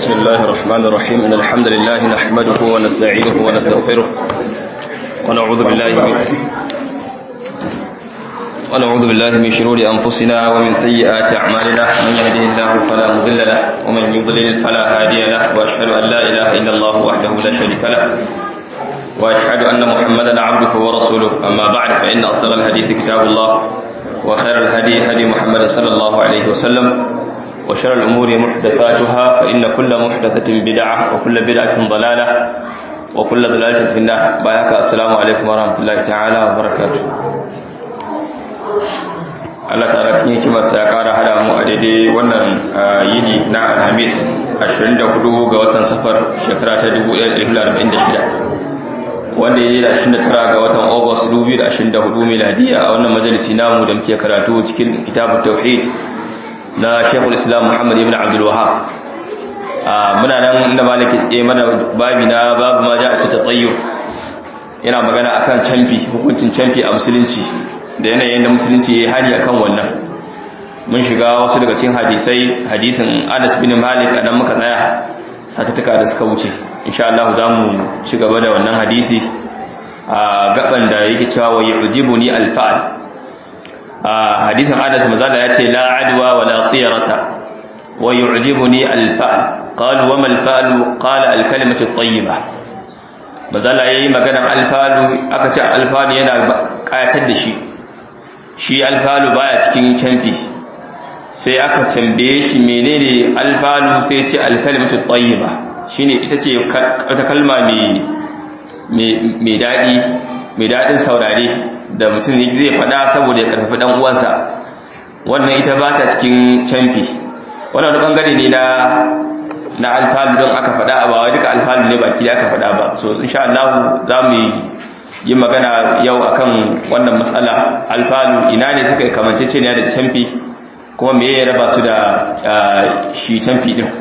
بسم الله الرحمن الرحيم إن الحمد لله نحمده ونستعينه ونستغفره ونعوذ بالله من ونعوذ بالله من شرور أنفسنا ومن سيئات أعمالنا من يهده الله فلا مضل له ومن يضلل فلا هادي له وأشهد أن لا إله إلا الله وحده لا شريك له وأشهد أن محمدا عبده ورسوله أما بعد فإن أصدق الحديث كتاب الله وخير الهدي هدي محمد صلى الله عليه وسلم وشر الأمور محدثاتها فإن كل محدثة بدعة وكل بدعة ضلالة وكل ضلالة في النار بايك السلام عليكم ورحمة الله تعالى وبركاته Allah ta'ala cikin hikimarsa ya ƙara hada mu a daidai wannan yini na Alhamis 24 ga watan safar shekara ta 1446 wanda ya yi da 29 ga watan August 2024 miladiya a wannan majalisi namu da muke karatu cikin kitabun tauhid na Sheikhul Islam Muhammad ibn Abdul Wahhab muna nan inda malaki tsaye mana babi na babu ma ja'a fi tatayyur yana magana akan canfi hukuncin canfi a musulunci da yanayin da musulunci ya hani akan wannan mun shiga wasu daga cikin hadisai hadisin Anas bin Malik a nan muka tsaya satuttuka da suka wuce insha Allah za mu ci gaba da wannan hadisi a gaban da yake cewa wa yujibuni al-fa'l hadisin Anas mazala ya ce la adwa wa la tiyarata wa yu'jibuni al-fa'l qalu wa ma al-fa'l qala al-kalimatu at-tayyibah mazala yayi maganar al-fa'l aka ce al-fa'l yana kayatar da shi shi al-fa'l baya cikin canfi sai aka tambaye shi menene al-fa'l sai ya ce al-kalimatu at-tayyibah shine ita ce wata kalma mai mai dadi mai dadin saurare da mutum zai faɗa saboda ya karfafi ɗan uwansa wannan ita ba ta cikin canfi wannan wani ɓangare ne na na alfalu don aka faɗa ba wai duka alfalu ne baki da aka faɗa ba so insha Allah za mu yi magana yau akan wannan matsala alfalu ina ne suka yi kamancece ne da canfi kuma me ya raba su da shi canfi din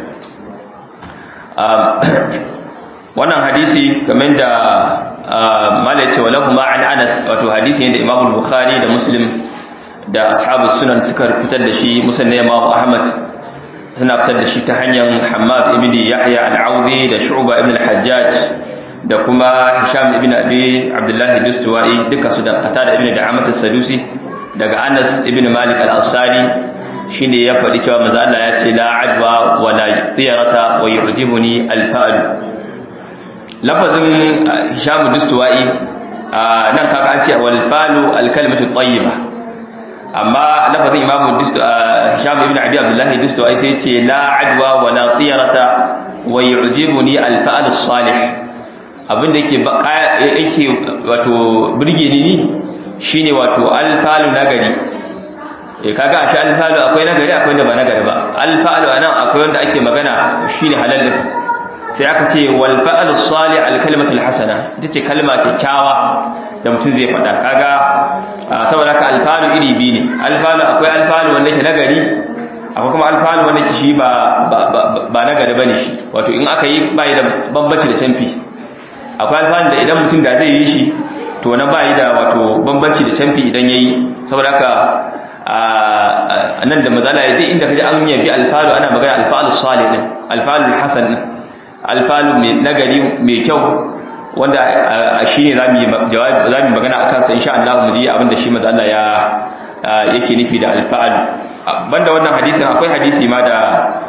wannan hadisi kamar da mala ce wa lahu ma'an anas wato hadisi ne da imamu bukhari da muslim da ashabu sunan suka fitar da shi musan ne imamu ahmad suna fitar da shi ta hanyar hamad ibn yahya al-audi da shu'ba ibn al-hajjaj da kuma hisham ibn abi abdullah dustuwai duka su da qatada ibn da'amat as-sadusi daga anas ibn malik al-ansari shine ya faɗi cewa manzo Allah ya ce la adwa wa la tiyarata wa yu'jibuni al-fa'l lafazin hishamu dustuwa'i nan kaga an ce wal falu al kalimatu tayyiba amma lafazin imamu hishamu ibn abi abdullah dustuwa'i sai ce la adwa wa la tiyarata wa yu'jibuni al fa'l salih abinda yake yake wato burge ni shine wato al falu nagari eh kaga a shi al falu akwai nagari akwai da ba nagari ba al falu anan akwai wanda ake magana shine halal sai aka ce wal fa'al salih al kalimatu al hasana ita ce kalma kyakkyawa da mutum zai faɗa kaga saboda ka alfalu iri biyu ne alfalu akwai alfalu wanda yake nagari akwai kuma alfalu wanda yake shi ba ba nagari bane shi wato in aka yi bai da bambanci da canfi akwai alfalu da idan mutum da zai yi shi to na bai da wato bambanci da canfi idan yayi saboda ka nan da mazala ya duk inda kaji an yabi alfalu ana magana alfalu salih din alfalu hasan din alfalu mai nagari mai kyau wanda shi ne za mu magana a kansa insha Allah mu ji abinda shi maza Allah ya yake nufi da alfalu banda wannan hadisin akwai hadisi ma da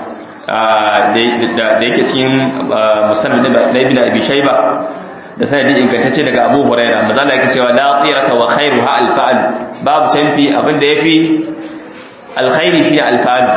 da yake cikin musamman na ibn abi shayba da sanadin ingantacce daga abu huraira maza Allah yake cewa la tsirata wa khairuha alfa'al babu canfi abinda yafi alkhairi shi alfalu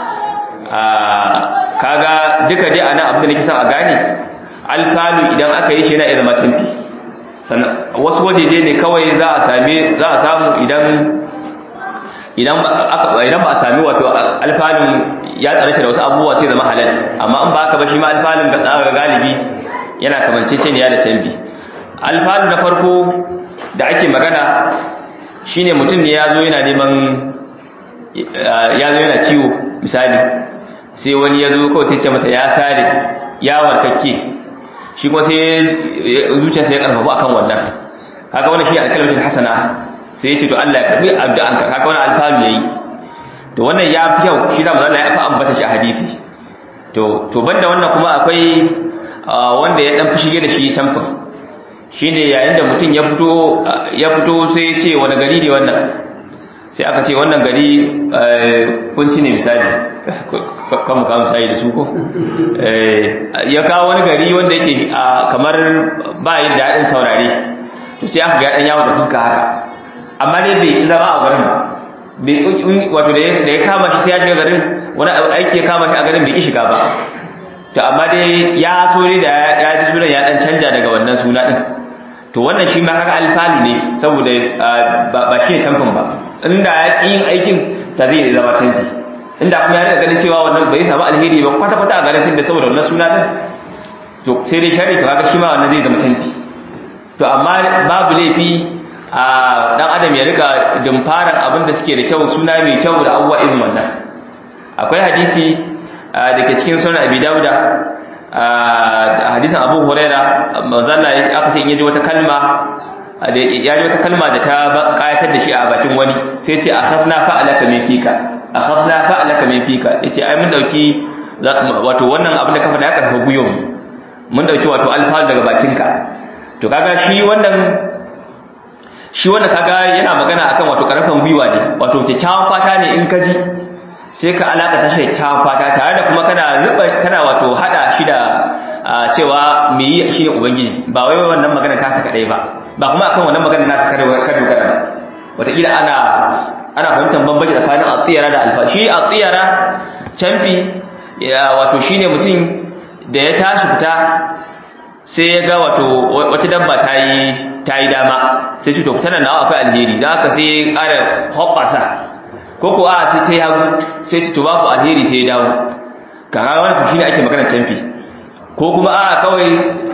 kaga duka dai ana abin da nake son a gane alfalu idan aka yi shi yana zama canfi wasu wajeje ne kawai za a same za a samu idan idan idan ba a sami wato alfalun ya tsarata da wasu abubuwa sai zama halal amma in ba haka ba shi ma alfalun ga tsara galibi yana kamance ce ne ya da canfi alfalu na farko da ake magana shine mutum ne ya zo yana neman ya zo yana ciwo misali sai wani ya zo kawai sai ce masa ya sare ya warkakke shi kuma sai zuciyarsa ya karfafa akan wannan haka wannan shi alkalmatin hasana sai ya ce to Allah ya karbi addu'anka haka wannan alfalu yayi to wannan ya fi kyau shi da manzo Allah ya fa ambata shi a hadisi to to banda wannan kuma akwai wanda ya dan fushige da shi camfin shine yayin da mutum ya fito ya fito sai ya ce wani gari ne wannan sai aka ce wannan gari kunci ne misali kan mu kawo misali da su ko ya kawo wani gari wanda yake kamar ba yin daɗin saurare to sai aka ga ɗan yawo da fuska haka amma dai bai ki zama a garin wato da ya kama shi sai ya shiga garin wani aiki ya kama shi a garin bai ki shiga ba to amma dai ya so ne da ya ji sunan ya ɗan canja daga wannan suna ɗin to wannan shi ma kaga alfalu ne saboda ba shi ne tamfin ba inda ya ƙi yin aikin ta zai zama tamfi inda kuma ya ganin cewa wannan bai samu alheri ba kwata kwata a garin da saboda wannan suna din to sai dai shari to kaga shi ma wannan zai zama tamfi to amma babu laifi a dan adam ya rika dimfaran abin da suke da kyau suna mai kyau da abubuwa irin wannan akwai hadisi da ke cikin sunan abi dauda hadisin abu huraira manzalla aka ce in yaji wata kalma ya ji wata kalma da ta kayatar da shi a bakin wani sai ce akhadna fa'alaka min fika akhadna fa'alaka min fika yace ai mun dauki wato wannan abin da ka faɗa ya karfa guyon mun dauki wato alfal daga bakinka to kaga shi wannan shi wannan kaga yana magana akan wato karfan gwiwa ne wato kyakkyawan fata ne in ka ji sai ka alaka ta kyakkyawan fata tare da kuma kana ruba kana wato hada shi da cewa me yi shi ne ubangiji ba wai wannan magana ta saka dai ba ba kuma akan wannan magana na saka ka dogara ba wataƙila ana ana fahimtar bambanci tsakanin atsiyara da alfa shi atsiyara canfi wato shine mutum da ya tashi fita sai ya ga wato wata dabba ta yi ta yi dama sai ce to tana nawa akwai alheri da haka sai ya ƙara hoɓɓasa ko ko a sai ta yi hagu sai ce to babu alheri sai ya dawo kaga wani shi ne ake magana canfi ko kuma a kawai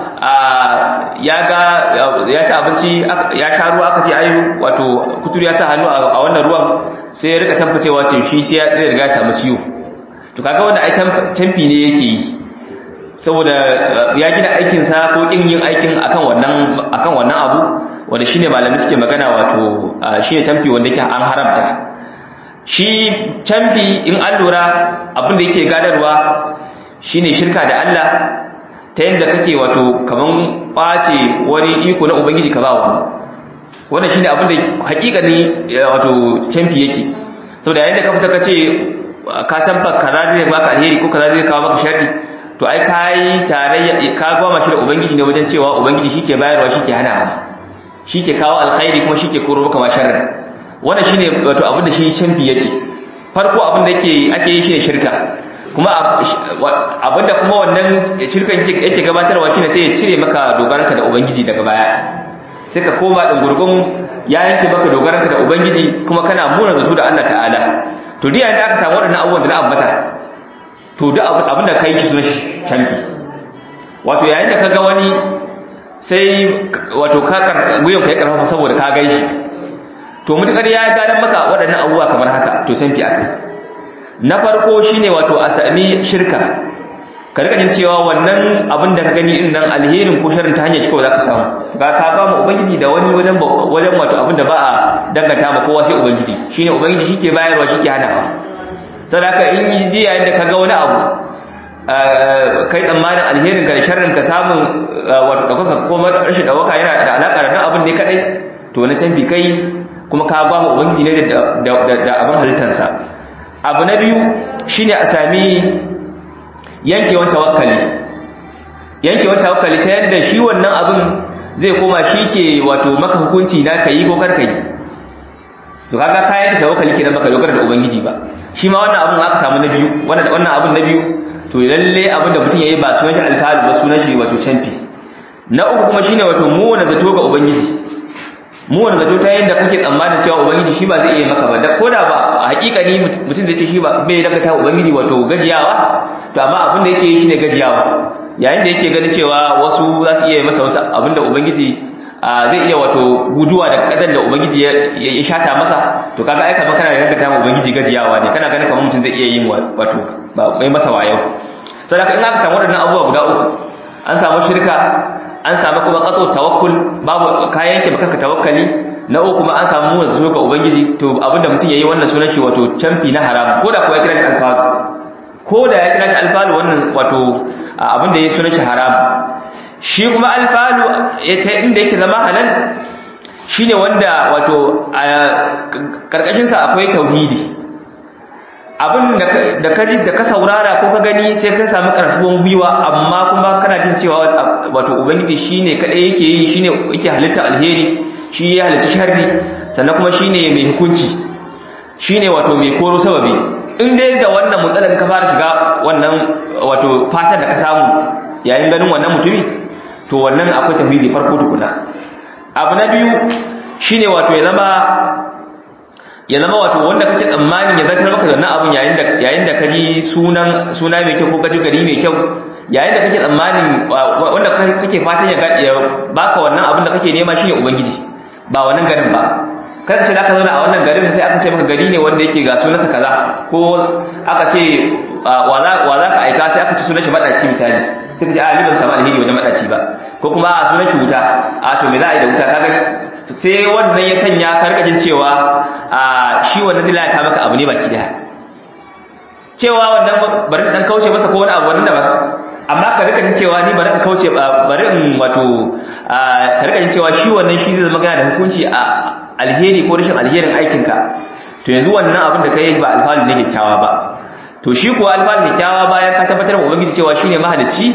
ya ga ya ci abinci ya sha ruwa aka ce ayu wato kuturu ya sa hannu a wannan ruwan sai ya rika tamfacewa ce shi sai ya riga ya samu ciwo to kaga wanda ai tamfi ne yake yi saboda ya gina aikinsa ko kin yin aikin akan wannan akan wannan abu wanda shine malami suke magana wato shine tamfi wanda yake an haramta shi tamfi in an lura abin da yake gadarwa shine shirka da Allah ta yadda kake wato kaman ɓace wani iko na ubangiji ka ba wani wannan shine abin da hakikani wato canfi yake saboda yayin da ka fita kace ka canfa kaza zai baka alheri ko kaza zai kawo maka sharri to ai kai tare ka goma shi da ubangiji ne wajen cewa ubangiji shike bayarwa shike hanawa shike kawo alkhairi kuma shike koro maka ma sharri wannan shine wato abin da shi canfi yake farko abin da yake ake yi shine shirka kuma abinda kuma wannan shirkan yake gabatarwa shine sai ya cire maka dogaranka da ubangiji daga baya sai ka koma din gurgun ya yanke maka dogaranka da ubangiji kuma kana muna zato da Allah ta'ala to duk yayin da aka samu wadannan abubuwan da na ambata to duk abin da kai shi sunan shi canfi wato yayin da kaga wani sai wato ka guyon ka ya karfafa saboda ka gaishi to mutakar ya gadan maka waɗannan abubuwa kamar haka to canfi akai na farko shine wato a sami shirka ka rika jin cewa wannan abin da ka gani din nan alherin ko sharrin ta hanyar shi kawai zaka samu ga ka ba mu ubangiji da wani wajen wajen wato abin da ba a danganta ma kowa sai ubangiji shine ubangiji shike bayarwa shike hanawa sadaka in yi yayin da ka ga wani abu kai tsammanin alherin ka da sharrin ka samun wato daukaka ko rashin daukaka yana da alaka da abin ne kadai to na canfi kai kuma ka ba mu ubangiji ne da abin halittarsa abu na biyu shine a sami yankewan tawakkali yankewan tawakkali ta yadda shi wannan abin zai koma shi ke wato maka hukunci na kayi ko kar kayi to kaga ka yanke tawakkali kenan baka dogara da ubangiji ba shi ma wannan abin aka samu na biyu wannan wannan abin na biyu to lalle abin da mutum yayi ba sunan shi alfalu ba sunan shi wato canfi na uku kuma shine wato mu wanda zato ga ubangiji mu wanda zato ta yadda kake tsammanin cewa ubangiji shi ba zai iya maka ba da koda ba a hakikani mutum da ce shi ba bai daga ta ubangiji wato gajiyawa to amma abin da yake yi shine gajiyawa yayin da yake ganin cewa wasu za su iya masa wasu abin da ubangiji zai iya wato guduwa da kadan da ubangiji ya shata masa to kaga ai kamar kana daga ta ubangiji gajiyawa ne kana ganin kamar mutum zai iya yin wato ba mai masa wayo saboda in aka samu waɗannan abubuwa guda uku an samu shirka an samu kuma katso tawakkul babu kayan yanke baka tawakkali na uku kuma an samu mu da ga ubangiji to abinda mutum yayi wannan sunan shi wato camfi na haram ko da kuwa kira shi alfazu ko da ya kira shi alfalu wannan wato abin da ya suna shi haram shi kuma alfalu ta inda yake zama halal shine wanda wato a karkashin sa akwai tauhidi abin da ka ji da ka saurara ko ka gani sai ka samu karfuwan gwiwa amma kuma kana jin cewa wato ubangiji shine kadai yake yi shine yake halitta alheri shi ya halitta sharri sannan kuma shine mai hukunci shine wato mai koro sababi in dai da wannan mutsalar ka fara shiga wannan wato fatan da ka samu yayin ganin wannan mutumi to wannan akwai tauhidi farko tukuna abu na biyu shine wato ya zama ya zama wato wanda kake tsammanin ya zartar maka da wannan abun yayin da yayin da kaji sunan suna mai kyau ko kaji gari mai kyau yayin da kake tsammanin wanda kake fatan ya ya baka wannan abun da kake nema shine ubangiji ba wannan garin ba kada ce zaka zauna a wannan garin sai aka ce maka gari ne wanda yake ga sunansa kaza ko aka ce wa za ka aika sai aka ce sunan shi madaci misali sai ka ce a ni ban samu alheri wajen madaci ba ko kuma a sunan shi wuta a to me za a yi da wuta kaga sai wannan ya sanya karkajin cewa a shi wannan zai ta maka abu ne baki daya cewa wannan bari dan kauce masa ko wani abu wannan da ba amma ka rika jin cewa ni bari in kauce bari in wato ka rika jin cewa shi wannan shi zai zama gana da hukunci a alheri ko rashin alherin aikinka to yanzu wannan abin da kai ba alfalu ne kyakkyawa ba to shi kuwa alfalu kyakkyawa bayan ka tabbatar wa ubangiji cewa shine mahalicci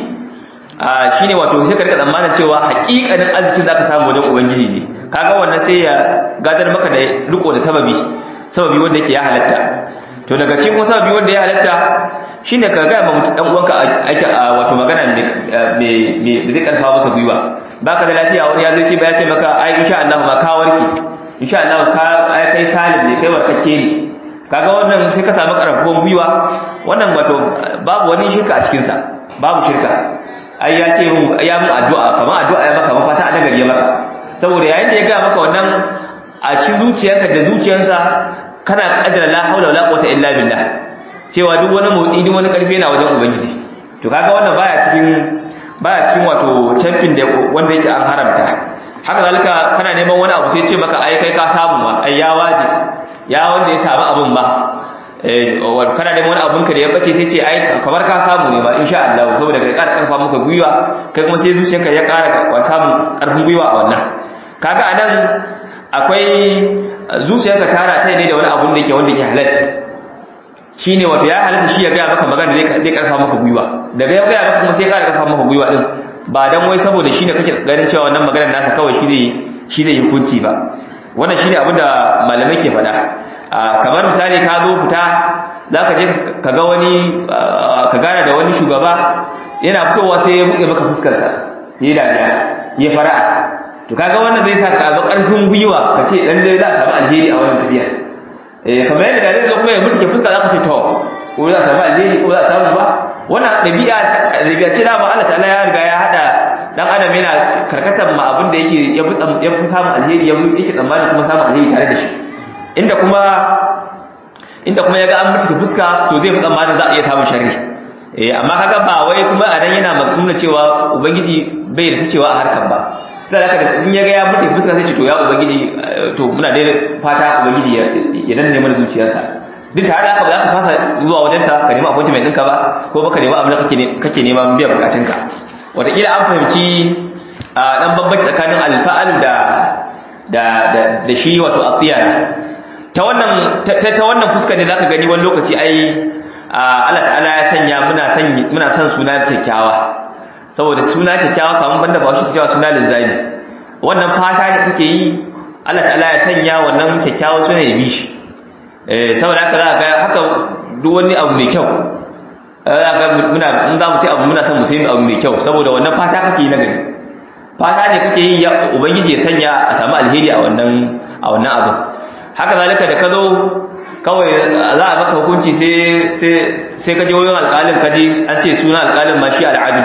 shine wato sai ka rika tsammanin cewa haƙiƙanin arzikin zaka samu wajen ubangiji ne kaga wannan sai ya gadar maka da riko da sababi sababi wanda yake ya halatta to daga cikin kuma sababi wanda ya halatta shine ka ga ma mutum dan uwanka ake wato magana me me zai karfa masa gwiwa baka da lafiya wani ya zo ce ba ya ce maka ai insha Allah ma ka warke insha Allah ka ai kai salim ne kai warkake ne kaga wannan sai ka samu karfafon gwiwa wannan wato babu wani shirka a cikin sa babu shirka ai ya ce mun ya mun addu'a kamar addu'a ya maka mafata a nagari ya maka saboda yayin da ya ga maka wannan a cikin zuciyarka da zuciyarsa kana kaddara la haula wala quwwata illa billah cewa duk wani motsi duk wani karfi yana wajen ubangiji to kaga wannan baya cikin baya cikin wato champion da wanda yake an haramta haka zalika kana neman wani abu sai ce maka ai kai ka samu ma ai ya waje ya wanda ya samu abun ba eh kana neman wani abun ka da ya bace sai ce ai kamar ka samu ne ba insha Allah saboda kai ƙara karfa maka gwiwa kai kuma sai zuciyarka ya ƙara samun ƙarfin gwiwa a wannan kaga anan akwai zuciyarka tara ta ne da wani abun da yake wanda yake halal shine wato ya halatta shi ya ga maka magana zai zai karfa maka gwiwa daga ya ga maka kuma sai ya ƙara karfa maka gwiwa din ba dan wai saboda shine kake ganin cewa wannan maganar nasa kawai shi zai shi zai hukunci ba wannan shine abin da malamai ke faɗa kamar misali ka zo fita zaka je ka ga wani ka gana da wani shugaba yana fitowa sai ya buɗe maka fuskar sa yi dariya ya fara'a to kaga wannan zai sa ka ga ƙarfin gwiwa ka ce dan dai za ka samu alheri a wannan tafiya eh kamar yadda zai zo kuma ya mutuke fuska zaka ce to ko za ka samu alheri ko za ka samu ba wannan dabi'a dabi'a ce da Allah ta'ala ya riga ya hada dan adam yana karkatar ma abin da yake ya fi ya fi samun alheri ya yake tsammanin kuma samun alheri tare da shi inda kuma inda kuma ya ga an mutuke fuska to zai fi tsammanin za a iya samun sharri eh amma kaga ba wai kuma a dan yana nuna cewa ubangiji bai da cewa a harkar ba sai haka in ya ga ya mutu fuska sai ce to ya ubangiji to muna dai fata ubangiji ya danne mana zuciyarsa duk tare da haka ba za ka fasa zuwa wajen sa ka nemi appointment ɗinka ba ko baka nemi abin da kake kake nema biyan bukatunka wataƙila an fahimci a dan bambanci tsakanin alfa'al da da da shi wato atiya ta wannan ta wannan fuska ne zaka gani wani lokaci ai Allah ta'ala ya sanya muna san muna son suna kyakkyawa saboda suna kyakkyawa kamar banda ba shi cewa suna linzami wannan fata da kake yi Allah ta'ala ya sanya wannan kyakkyawa suna ya bi shi eh saboda haka za ga haka duk wani abu mai kyau za ga muna in za mu sai abu muna son mu sai abu mai kyau saboda wannan fata kake yi na gari fata ne kake yi ya ubangiji ya sanya a samu alheri a wannan a wannan abu haka zalika da ka zo kawai za a maka hukunci sai sai sai ka je wajen alƙalin ka ji an ce suna alƙalin ma shi al'adil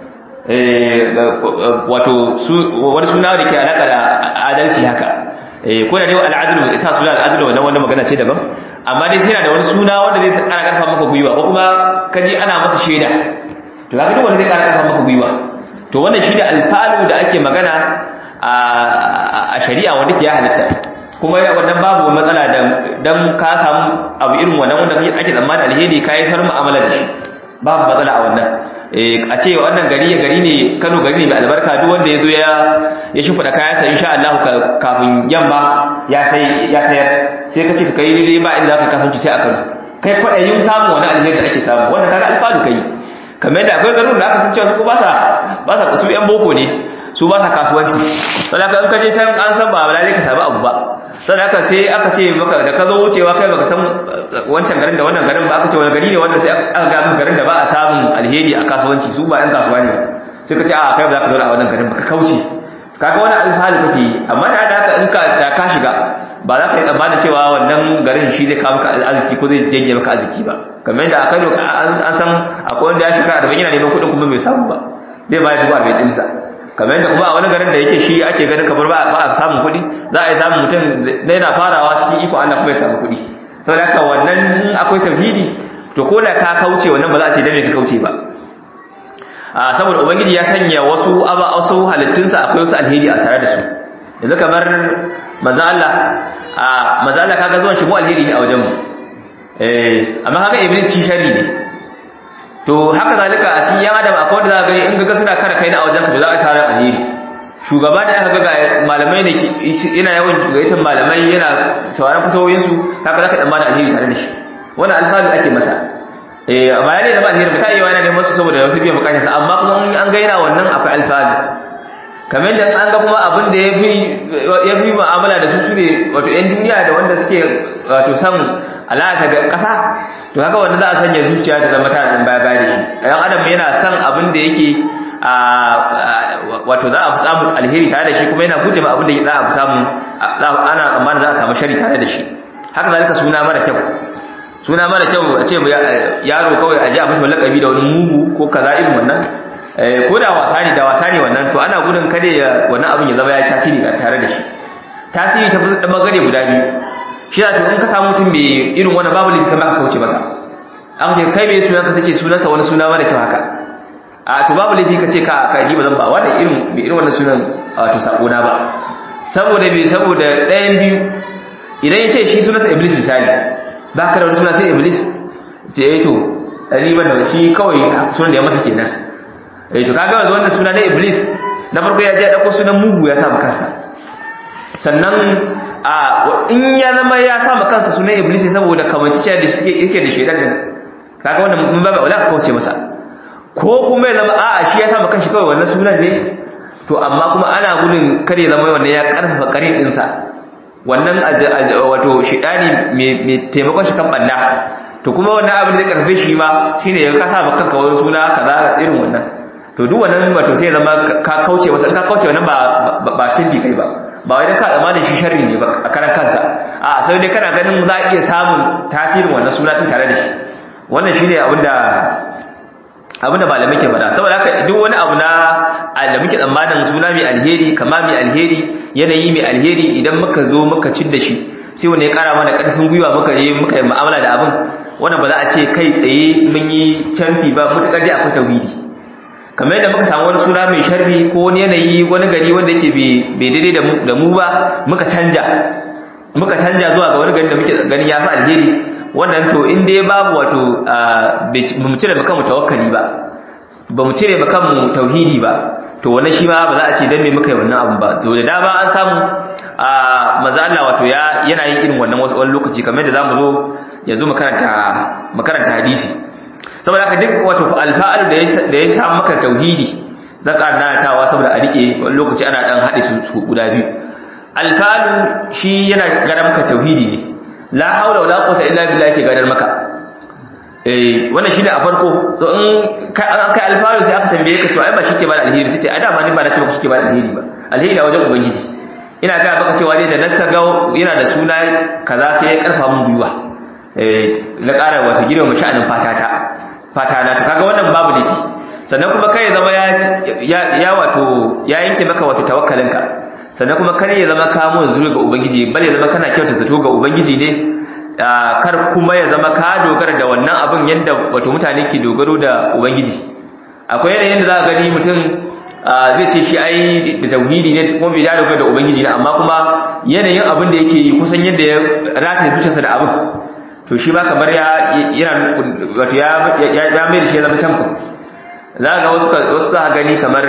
wato wani suna da ke alaƙa da adalci haka ko da dai al'adil isa suna al'adil wannan wanda magana ce daban amma dai sai na da wani suna wanda zai ƙara ƙarfa maka gwiwa ko kuma ka ji ana masa shaida to kaga duk wanda zai ƙara ƙarfa maka gwiwa to wannan shi da alfalu da ake magana a shari'a wanda ke ya halitta kuma wannan babu matsala dan ka samu abu irin wannan wanda kake ake tsammanin alheri kai sar mu'amala da shi babu matsala a wannan a ce wannan gari gari ne Kano gari ne mai albarka duk wanda yazo ya ya shimfida kayan sa insha Allah kafin yamma ya sai ya sayar sai kace ka kai dai ba inda zaka kasance sai a Kano kai kwadayin samu wani alheri da ake samu wannan kaga alfanu kai kamar yadda akwai garin da aka san cewa su ba sa ba sa su yan boko ne su ba sa kasuwanci saboda in ka je can an san ba lalle ka samu abu ba saboda haka sai aka ce maka da ka zo wucewa kai baka san wancan garin da wannan garin ba aka ce wani gari ne wanda sai aka ga maka garin da ba a samun alheri a kasuwanci su ba yan kasuwa ne sai ka ce a kai ba za ka zo a wannan garin ba ka kauce kaga wani alfahari kake yi amma da haka in ka da ka shiga ba za ka yi tsammanin cewa wannan garin shi zai kawo maka arziki ko zai janye maka arziki ba kamar yadda a Kano an san akwai wanda ya shiga arba'in yana neman kuɗin kuma bai samu ba zai bayar dubu arba'in ɗinsa kamar yadda kuma a wani garin da yake shi ake ganin kamar ba a samun kuɗi za a yi samun mutum da yana farawa cikin iko Allah kuma ya samu kuɗi saboda haka wannan akwai tauhidi to ko da ka kauce wannan ba za a ce dan me ka kauce ba a saboda ubangiji ya sanya wasu aba wasu halittunsa akwai wasu alheri a tare da su yanzu kamar manzo Allah a manzo Allah kaga zuwan shi mu alheri ne a wajen mu eh amma kaga iblis shi shari ne to haka zalika a cikin yan adam akwai wanda za ka gani in ga suna kare kai na a wajen ka za a tare alheri shugaba da aka ga malamai ne yana yawan gaitan malamai yana sauraron fatawoyin su haka zaka dan bada alheri tare da shi wannan alfahari ake masa eh amma yana da alheri mutane yana neman su saboda wasu biyan bukatarsa amma kuma an ga yana wannan akwai alfahari kamar da an ga kuma abin da ya fi mu'amala da su su ne wato 'yan duniya da wanda suke wato san alaƙa da ƙasa to haka wanda za a sanya zuciya ta zama tana ɗan baya baya da shi ɗan adam yana son abin da yake wato za a fi samun alheri tare da shi kuma yana guje ma abin da za a fi samun ana amma za a samu shari tare da shi haka zalika suna mara kyau suna mara kyau a ce yaro kawai a ji a mashi lakabi da wani mugu ko kaza irin wannan ko da wasa ne da wasa ne wannan to ana gudun kada ya wannan abin ya zama ya yi tasiri tare da shi tasiri ta fi bangare guda biyu shi da to in ka samu mutum mai irin wani babu lifi kamar ka kauce masa an ce kai mai sunan ka tace sunansa wani suna mara kyau haka a to babu lifi ka ce ka ka yi ba zan ba wanda irin mai irin wannan sunan to sako na ba saboda bai saboda ɗayan biyu idan ya ce shi sunansa iblis misali ba ka da wani suna sai iblis ce eh to riban da shi kawai sunan da ya masa kenan eh to kaga wanda suna na iblis na farko ya je dauko sunan mugu ya sa kansa sannan a in ya zama ya sa kansa sunan iblis saboda kamanci da suke yake da shedan din kaga wannan mun ba wala ka kauce masa ko kuma ya zama a'a shi ya sa kanshi kawai wannan sunan ne to amma kuma ana gudun kare zama wannan ya karfafa kare din sa wannan wato shedani mai taimakon shi kan banda to kuma wannan abin da zai karfe shi ma shine ya kasa maka kanka wani suna kaza irin wannan to duk wannan wato sai zama ka kauce masa in ka kauce wannan ba ba tilbi kai ba ba wai dan ka zama da shi sharri ne ba a karan kansa a sai dai kana ganin za a iya samun tasirin wannan suna din tare da shi wannan shine abinda abinda malamai ke faɗa saboda haka duk wani abu na da muke tsammanin suna mai alheri kama mai alheri yanayi mai alheri idan muka zo muka cin da shi sai wani ya kara mana karfin gwiwa muka je muka yi mu'amala da abin wannan ba za a ce kai tsaye mun yi canfi ba mutakar dai akwai tauhidi kamar yadda muka samu wani suna mai sharri ko wani yanayi wani gari wanda yake bai daidai da mu ba muka canja muka canja zuwa ga wani gari da muke ganin ya fi alheri wannan to in dai babu wato ba mu cire kanmu tawakkali ba ba mu cire kanmu tauhidi ba to wannan shi ma ba za a ce dan me muka yi wannan abun ba to da dama an samu a maza Allah wato ya yana yin irin wannan wasu wani lokaci kamar yadda zamu zo yanzu mu karanta mu karanta hadisi saboda haka duk wato alfa'al da ya da ya sha maka tauhidi zan ƙara nanatawa saboda a rike wani lokaci ana dan haɗe su su guda biyu alfalu shi yana gadar maka tauhidi ne la haula wala quwwata illa billah yake gadar maka eh wannan shine a farko to in kai an kai alfalu sai aka tambaye ka to ai ba shi ke ba da alheri sai ce a dama ni ba na ce ba shi ke ba da alheri ba alheri na wajen ubangiji ina ga baka cewa dai da nasa ga yana da suna kaza sai ya karfa mun gwiwa eh na ƙara wata gidan mu sha'anin fatata fata na to kaga wannan babu laifi sannan kuma kai zama ya ya wato ya yanke maka wato tawakkalinka sannan kuma kar ya zama kamo zuwa ga ubangiji bale ya zama kana kyauta zato ga ubangiji ne kar kuma ya zama ka dogara da wannan abin yanda wato mutane ke dogaro da ubangiji akwai yanayin da za ka gani mutum zai ce shi ai da tauhidi ne kuma bai da da ubangiji ne amma kuma yanayin abin da yake yi kusan yadda ya rataye zuciyarsa da abin to shi ba kamar ya yana wato ya ya mai da shi ya zama tamfin za ga wasu wasu za gani kamar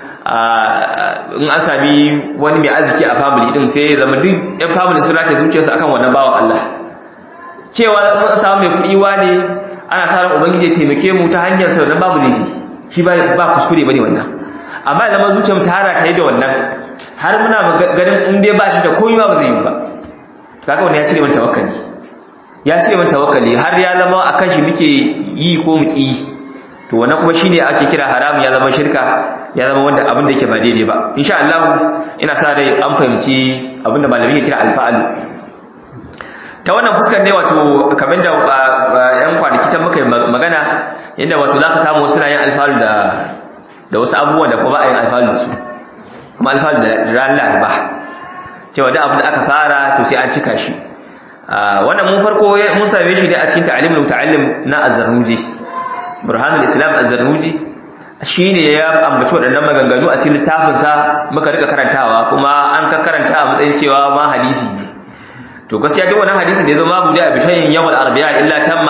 in an sami wani mai arziki a family din sai ya zama duk yan family sun rataye zuciyarsa akan wannan bawan Allah cewa mun samu mai kuɗi ne ana sa ran ubangiji ya taimake mu ta hanyar sa wannan babu laifi shi ba ba kuskure bane wannan amma ya zama zuciyar ta hara ta yi da wannan har muna ganin in dai ba shi da komai ba zai yi ba kaga wannan ya cire mana tawakkali ya cire mana tawakkali har ya zama akan shi muke yi ko mu ki to wannan kuma shine ake kira haramun ya zama shirka ya zama wanda abin da yake ba daidai ba insha Allah ina sa rai an fahimci abin da malami ke kira alfa'alu ta wannan fuskar ne wato kamar da yan kwanaki can muka magana inda wato zaka samu wasu na yin alfa'alu da da wasu abubuwan da kuma ba a yin alfa'alu su kuma alfa'alu da ran laraba cewa da abin da aka fara to sai an cika shi wannan mun farko mun same shi ne a cikin ta'alimul muta'allim na az-zarnuji burhanul islam az-zarnuji shine ya ambaci waɗannan maganganu a cikin littafin sa muka rika karantawa kuma an ka karanta a matsayin cewa ma hadisi ne to gaskiya duk wannan hadisi da yazo ma bude a bishayin yawmal arbi'a illa tamma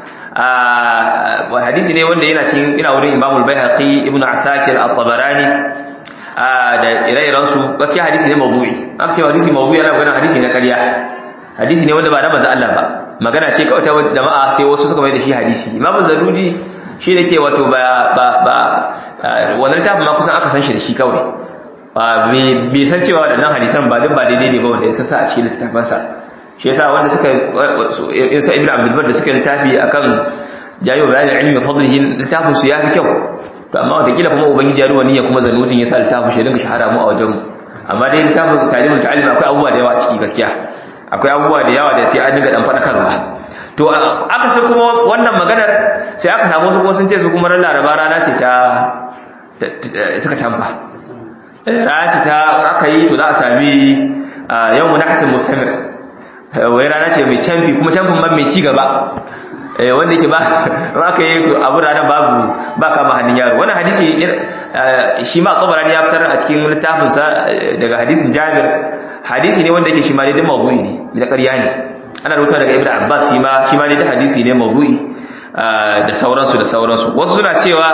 a hadisi ne wanda yana cikin ina wurin imamul baihaqi ibnu asakir at-tabarani da ire-iren su gaskiya hadisi ne mawdu'i aka ce hadisi mawdu'i yana magana hadisi na ƙarya hadisi ne wanda ba na manzo Allah ba magana ce kawai ta jama'a sai wasu suka mai da shi hadisi imamu zaruji shi da ke wato ba ba ba wannan littafin ma kusan aka san shi da shi kawai bai san cewa waɗannan hadisan ba duk ba daidai ne ba wanda ya sassa a cikin littafansa shi yasa wanda suka yasa ibnu abdul bar da suka littafi akan jayo bayanin ilmi fadlihi littafin su ya fi kyau to amma wata kila kuma ubangiji ya ruwa niyya kuma zanutun yasa littafin shi dinga shahara mu a wajen mu amma dai littafin talimul ta'alim akwai abubuwa da yawa a ciki gaskiya akwai abubuwa da yawa da sai an dinga dan fadakarwa to aka sai kuma wannan maganar sai aka samu su kuma sun ce su kuma ran laraba rana ce ta suka canfa rana ce ta aka yi to za a sami yau munahsin mustamir wai rana ce mai canfi kuma canfin man mai ci gaba wanda yake ba aka yi to abu ranar babu ba kama hannun yaro wannan hadisi shi ma kabarani ya fitar a cikin littafinsa daga hadisin jabir hadisi ne wanda yake shi ma dai mawdu'i ne da ƙarya ne ana rubuta daga ibnu abbas shi ma shi ma dai hadisi ne mawdu'i da sauransu da sauransu wasu suna cewa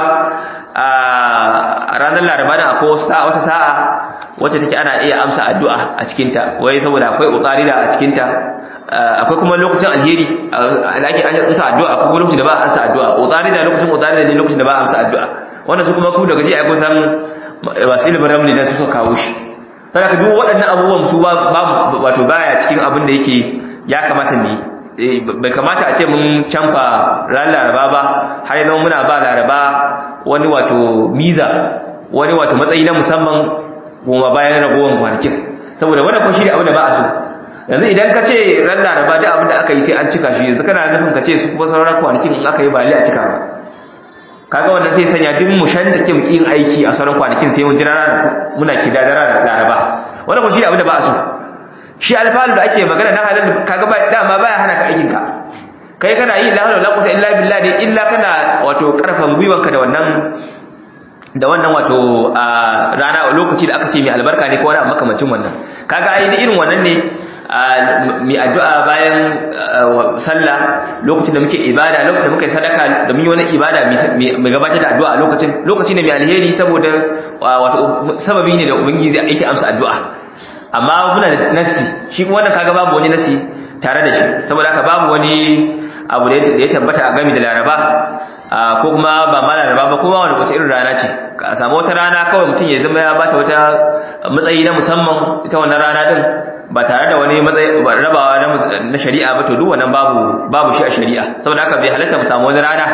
a ranar laraba da akwai wata sa'a wacce take ana iya amsa addu'a a cikinta wai saboda akwai utsarida a cikinta akwai kuma lokacin alheri da ake amsa addu'a akwai lokacin da ba a amsa addu'a utsarida lokacin utsarida ne lokacin da ba a amsa addu'a wannan su kuma ku daga ji a kusan wasu ilimin ramli da suka kawo shi sai ka duk waɗannan abubuwan su babu wato baya cikin abin da yake ya kamata mu bai kamata a ce mun canfa ran laraba ba har yanzu muna ba laraba wani wato miza wani wato matsayi na musamman goma bayan ragowar kwanakin saboda wannan kun shi abin da ba a so yanzu idan ka ce ran laraba duk abin da aka yi sai an cika shi yanzu kana nufin ka ce su kuma sauran kwanakin in aka yi ba a cika ba kaga wannan sai sanya duk mu shan take muki yin aiki a sauran kwanakin sai mun jira ranar muna kida da ranar laraba wannan kun shi abin da ba a so shi alfalu da ake magana na halal kaga ba dama baya hana ka aikin ka kai kana yi la hawla wala quwwata illa billah dai illa kana wato karfan gwiwanka da wannan da wannan wato rana lokaci da aka ce mai albarka ne ko wani makamancin wannan kaga ai irin wannan ne mai addu'a bayan sallah lokacin da muke ibada lokacin da muke sadaka da mun yi wani ibada mai gabatar da addu'a lokacin lokaci ne mai alheri saboda wato sababi ne da ubangiji yake amsa addu'a amma muna da nasi shi kuma wannan kaga babu wani nasi tare da shi saboda haka babu wani abu da ya tabbata a gami da laraba ko kuma ba ma laraba ba kuma wani wace irin rana ce ka samu wata rana kawai mutum ya zama ya bata wata matsayi na musamman ita wannan rana din ba tare da wani matsayi rabawa na shari'a ba to duk wannan babu babu shi a shari'a saboda haka bai halatta mu samu wani rana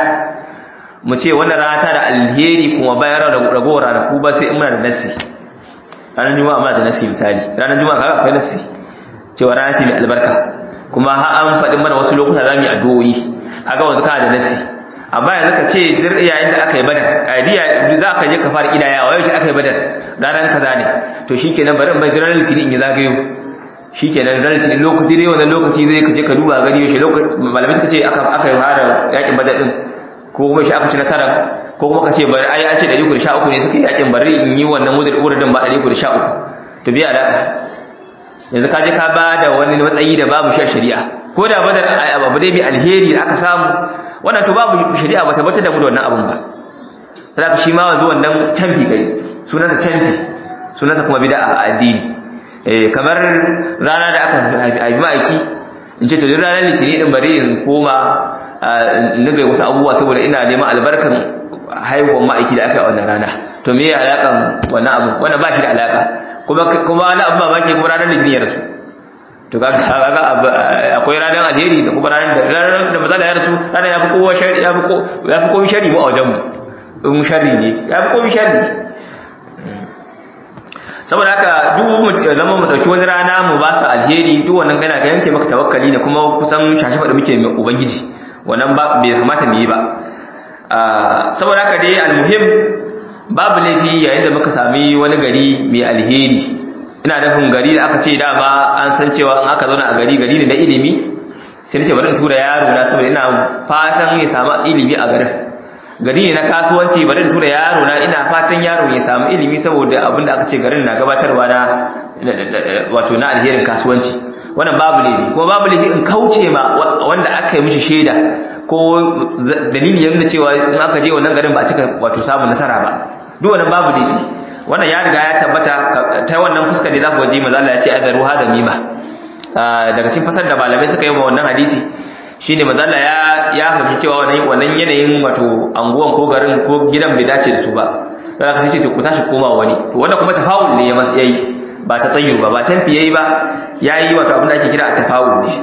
mu ce wannan rana ta da alheri kuma bayan ragowar ranaku ba sai in muna da nasi ranar juma'a muna da nasi misali ranar juma'a kaga akwai nasi cewa rana ce mai albarka kuma har an faɗi mana wasu lokuta za mu yi addu'o'i kaga wanzu kana da nasi amma yanzu ka ce dir yayin da aka yi badar aidiya za ka je ka fara kidayawa yau shi aka yi badar ranar kaza ne to shikenan bari in bai ranar litinin in yi zagayo shikenan ranar litinin lokaci dai wannan lokaci zai ka je ka duba gani yaushe lokaci malamai suka ce aka aka yi fara yakin badar din ko kuma shi aka ci nasara ko kuma ka ce bari ai an ce 313 ne suka yi yakin bari in yi wannan wuridin ba 313 to biya alaka yanzu ka je ka ba da wani matsayi da babu shi shari'a ko da badar abu dai mai alheri da aka samu wannan to babu shari'a ba tabbatar da mu da wannan abun ba zaka shi ma wanzu wannan canfi kai sunansa canfi sunansa kuma bid'a a addini eh kamar rana da aka haifi ma'aiki in ce to duk ranar litinin din bari in koma in ga wasu abubuwa saboda ina neman albarkan haihuwar ma'aiki da aka yi a wannan rana to me ya alakan wannan abu wannan ba shi da alaka kuma kuma wani abu mamaki kuma ranar litinin ya rasu to kaga akwai ranar alheri da kuma ranar da ranar da matsala ya rasu ranar ya fi kowa shari ya fi ya fi kowa shari mu a wajen mu in shari ne ya fi kowa shari saboda haka duk mu zama mu dauki wani rana mu ba su alheri duk wannan gana ga yanke maka tawakkali ne kuma kusan shashi da muke mai ubangiji wannan ba bai kamata mu yi ba saboda haka dai almuhim babu laifi yayin da muka sami wani gari mai alheri ina nufin gari da aka ce dama an san cewa in aka zauna a gari gari ne na ilimi sai nace bari in tura yaro na saboda ina fatan ya samu ilimi a garin gari ne na kasuwanci bari in tura yaro na ina fatan yaro ya samu ilimi saboda abin da aka ce garin na gabatarwa na wato na alherin kasuwanci wannan babu laifi kuma babu laifi in kauce ma wanda aka yi mishi shaida ko dalili ya nuna cewa in aka je wannan garin ba a cika wato samun nasara ba duk wannan babu laifi wannan ya riga ya tabbata ta wannan fuskar da za ku waje maza Allah ya ce azaru hada mima daga cikin fasar da malamai suka yi wa wannan hadisi shine maza Allah ya ya fahimci cewa wannan wannan yanayin wato anguwan ko garin ko gidan bai dace da su ba sai ka ce ku tashi koma wani to wanda kuma tafa'ul ne ya mas yayi ba ta tsayyur ba ba can fiye ba yayi wato abin da ake kira at-tafa'ul ne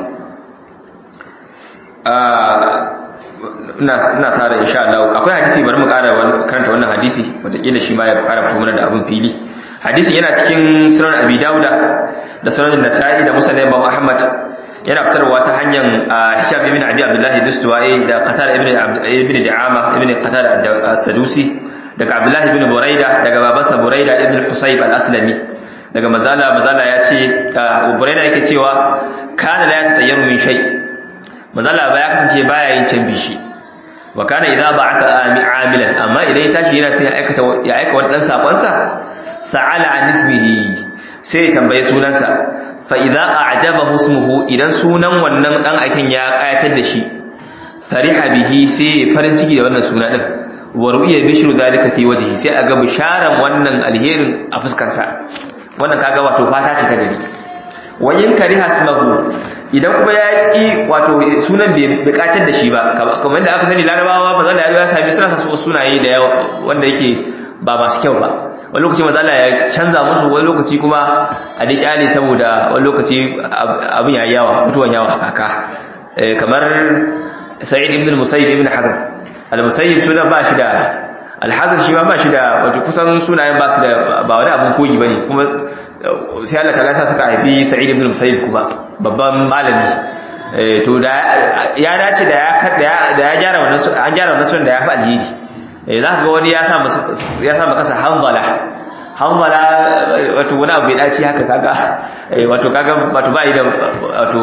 ina sa ran insha Allah akwai hadisi bari mu ƙara karanta wannan hadisi wataƙila shi ma ya ƙara fito mana da abin fili hadisi yana cikin sunan abi dauda da sunan nasa'i da musnad imam ahmad yana fitarwa ta hanyar hisham ibn abi abdullah dustuwai da qatada ibn ibn da'ama ibn qatada as-sadusi daga abdullah ibn buraida daga babansa buraida ibn husayb al-aslami daga mazala mazala ya ce buraida yake cewa kana la yatayyaru min shay mazala ba ya kasance baya yin can bishi wa kana idza ba'atha amilan amma idan ya tashi yana sai ya aikata ya aika wani dan sakon sa sa'ala an ismihi sai ya tambaye sunansa fa idza a'jabahu ismuhu idan sunan wannan dan aikin ya kayatar da shi fariha bihi sai ya farin ciki da wannan suna din wa ru'ya bishru zalika fi wajhi sai aga bisharan wannan alherin a fuskar sa wannan kaga wato fata ce ta gari wa in kariha ismuhu idan kuma ya ƙi wato sunan bai bukatar da shi ba kamar da aka sani larabawa mazala ya zo ya sami suna sa sunaye da yawa wanda yake ba masu kyau ba wani lokaci mazala ya canza musu wani lokaci kuma a da kyale saboda wani lokaci abin ya yawa mutuwan yawa a kaka kamar sa'id ibn musayyib ibn hazm al-musayyib sunan ba shi da al-hazm shi ma ba shi da wato kusan sunayen ba su da ba wani abin koyi bane kuma sai Allah ta sa suka haifi Sa'id ibn Musayyib kuma babban malami to da ya dace da ya da ya gyara wannan an gyara wannan sunan da ya fi alheri eh za ka ga wani ya sa ya sa maka hanzala hanzala wato wani abu bai dace haka kaga wato kaga wato bai da wato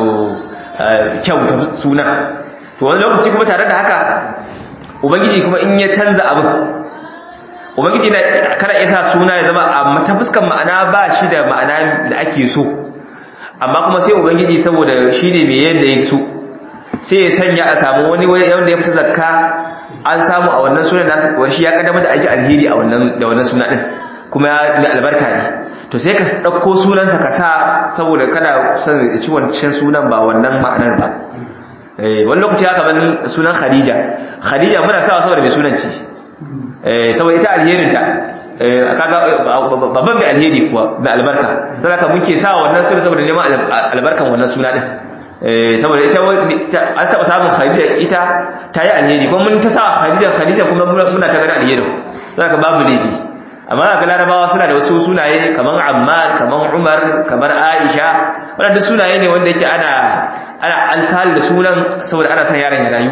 kyau ta sunan to wani lokaci kuma tare da haka ubangiji kuma in ya canza abin ubangiji na kana isa suna ya zama amma ta fuskan ma'ana ba shi da ma'ana da ake so amma kuma sai ubangiji saboda shi ne mai yadda ya so sai ya sanya a samu wani wanda ya fita zakka an samu a wannan sunan nasu kuwa shi ya kaddama da ake alheri a wannan da wannan suna din kuma mai albarka ne to sai ka ɗauko sunansa ka sa saboda kana son ci wancan sunan ba wannan ma'anar ba wani lokaci haka ban sunan khadija khadija muna sawa saboda mai sunan ce saboda ita alherinta kaga babban mai alheri kuwa mai albarka saboda ka muke sa wannan suna saboda neman albarkan wannan suna din saboda ita an taba samun khadija ita ta yi alheri kuma mun ta sa khadija khadija kuma muna ta gani alheri saboda ka babu laifi amma ga larabawa suna da wasu sunaye kamar ammar kamar umar kamar aisha wannan duk sunaye ne wanda yake ana ana alkali da sunan saboda ana son yaron ya rayu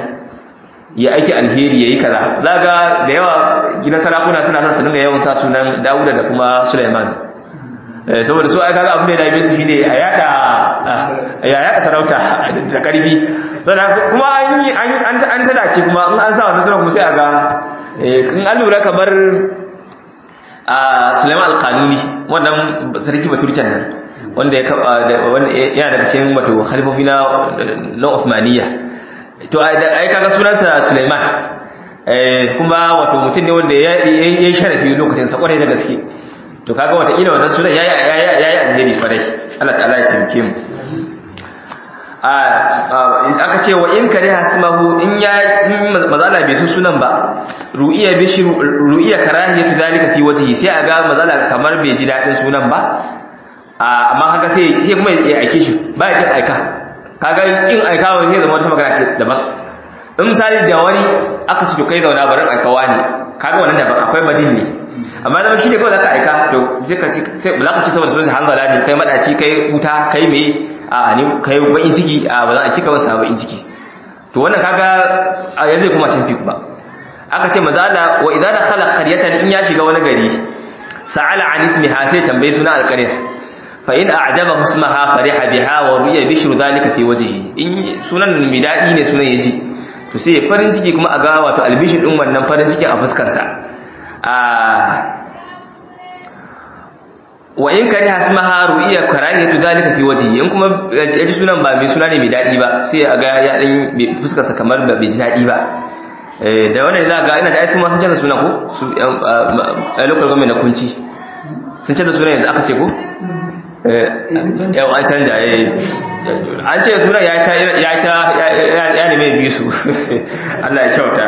ya aiki alheri yayi kaza zaga da yawa gidan sarakuna suna son su dinga yawan sa sunan Dawuda da kuma Sulaiman eh saboda su ai kaga abin da ya su shine a yada ya yada sarauta da karfi saboda kuma an yi an an tada ce kuma in an sa wannan sunan kuma sai a ga in an lura kamar a Sulaiman al-Qanuni wannan sarki baturcan nan wanda ya yana daga cikin wato khalifofi na na Uthmaniyya to ai kaga sunansa Sulaiman eh kuma wato mutum ne wanda ya yi sharafi lokacin sa kwarai da gaske to kaga wata ila wannan sunan yayi yayi annabi farai Allah ta'ala ya taimake mu aka ce wa in kare hasmahu in ya mazala bai su sunan ba ru'iya bishi ru'iya karahiyatu zalika fi wajhi sai aga mazala kamar bai ji dadin sunan ba amma kaga sai sai kuma ya aike shi ba ya kin aika kaga kin aika wa sai zama wata magana ce daban in misali da wani aka ce to kai zauna barin aika wani kaga wannan daban akwai badin ne amma zama shi ne kawai zaka aika to sai ka ci sai ba za ka ci saboda sunan hanzala ne kai madaci kai wuta kai me a ni kai bakin ciki a ba za a cika masa bakin ciki to wannan kaga a yanzu kuma cin fi kuma aka ce mazala wa idza dakhala qaryatan in ya shiga wani gari sa'ala an ismiha sai tambaye suna alqaryah fa in a'jaba ismaha fariha biha wa ruya bishru dhalika fi wajhihi in sunan mai dadi ne sunan yaji to sai farin ciki kuma a ga wato albishir din wannan farin ciki a fuskar sa a wa in kari hasmaha ru'iya karahiyatu zalika fi wajhi in kuma yaji sunan ba mai suna ne mai dadi ba sai a ga ya dan fuskar sa kamar ba bai ji dadi ba eh da wannan za ga ina da ai sun ma sun canza sunan ko su a local government na kunci sun canza sunan yanzu aka ce ko eh yau an canja eh an ce sunan ya ta ya ta ya ne mai bisu Allah ya kyauta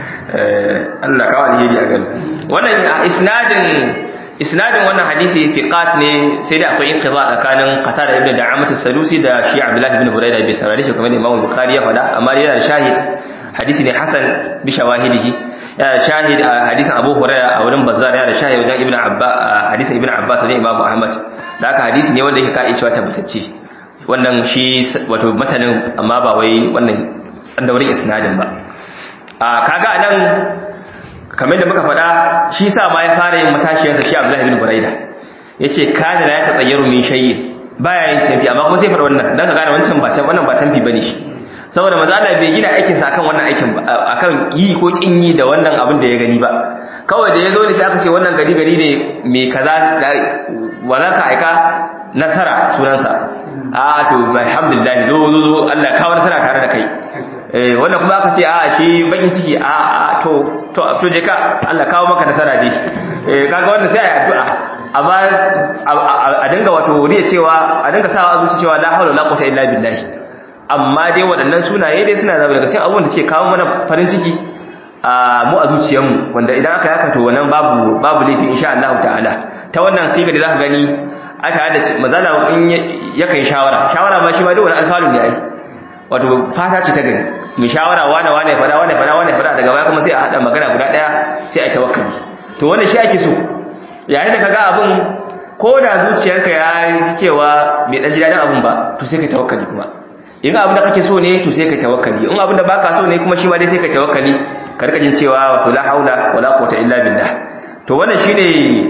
eh Allah kawo alheri a gani wannan isnadin isnadin wannan hadisi fiqat ne sai da akwai inqiba tsakanin qatada ibn da'amat as-sadusi da shi abdullah ibn hurayra bi sarari shi kamar imam bukhari ya faɗa amma yana da shahid hadisi ne hasan bi shawahidihi yana da shahid hadisin abu hurayra a wurin bazzar yana da shahid wajen ibn abba hadisin ibn abbas da imam ahmad da haka hadisi ne wanda yake kai cewa tabbatacce wannan shi wato matanin amma ba wai wannan an daurin isnadin ba kaga anan kamar da muka faɗa shi sa ma ya fara yin matashiyarsa shi Abdullahi ibn Buraida yace kana la yatatsayyaru min shay'in baya yin tafi amma kuma sai faɗa wannan dan ka gane wancan ba can wannan ba tanfi bane shi saboda manzo Allah bai gina aikin sa akan wannan aikin akan yi ko kin yi da wannan abin da ya gani ba kawai da yazo ne sai aka ce wannan gari gari ne mai kaza wala ka aika nasara sunansa a to alhamdulillah zo zo zo Allah kawo nasara tare da kai eh wannan kuma aka ce a shi bakin ciki a a to to to je ka Allah kawo maka nasara dai eh kaga wannan sai ayi addu'a amma a dinga wato riya cewa a dinga sawa zuci cewa la hawla la quwwata illa billah amma dai waɗannan sunaye dai suna da daga cikin abubuwan da suke kawo mana farin ciki a mu a zuciyarmu wanda idan aka yaka to wannan babu babu laifi insha Allah ta'ala ta wannan siga da zaka gani aka da mazala in yakan shawara shawara ma shi ma dai wani alfalu ne ai wato fata ce ta gani mai shawara wane wane fada wane fada wane fada daga baya kuma sai a hada magana guda daya sai a tawakkali to wannan shi ake so yayin da kaga abun ko da zuciyarka ya yi cewa bai dan ji dadin abun ba to sai ka tawakkali kuma in abin da kake so ne to sai ka tawakkali in abin da baka so ne kuma shi ma dai sai ka tawakkali ka rika jin cewa wato la haula wala quwwata illa billah to wannan shine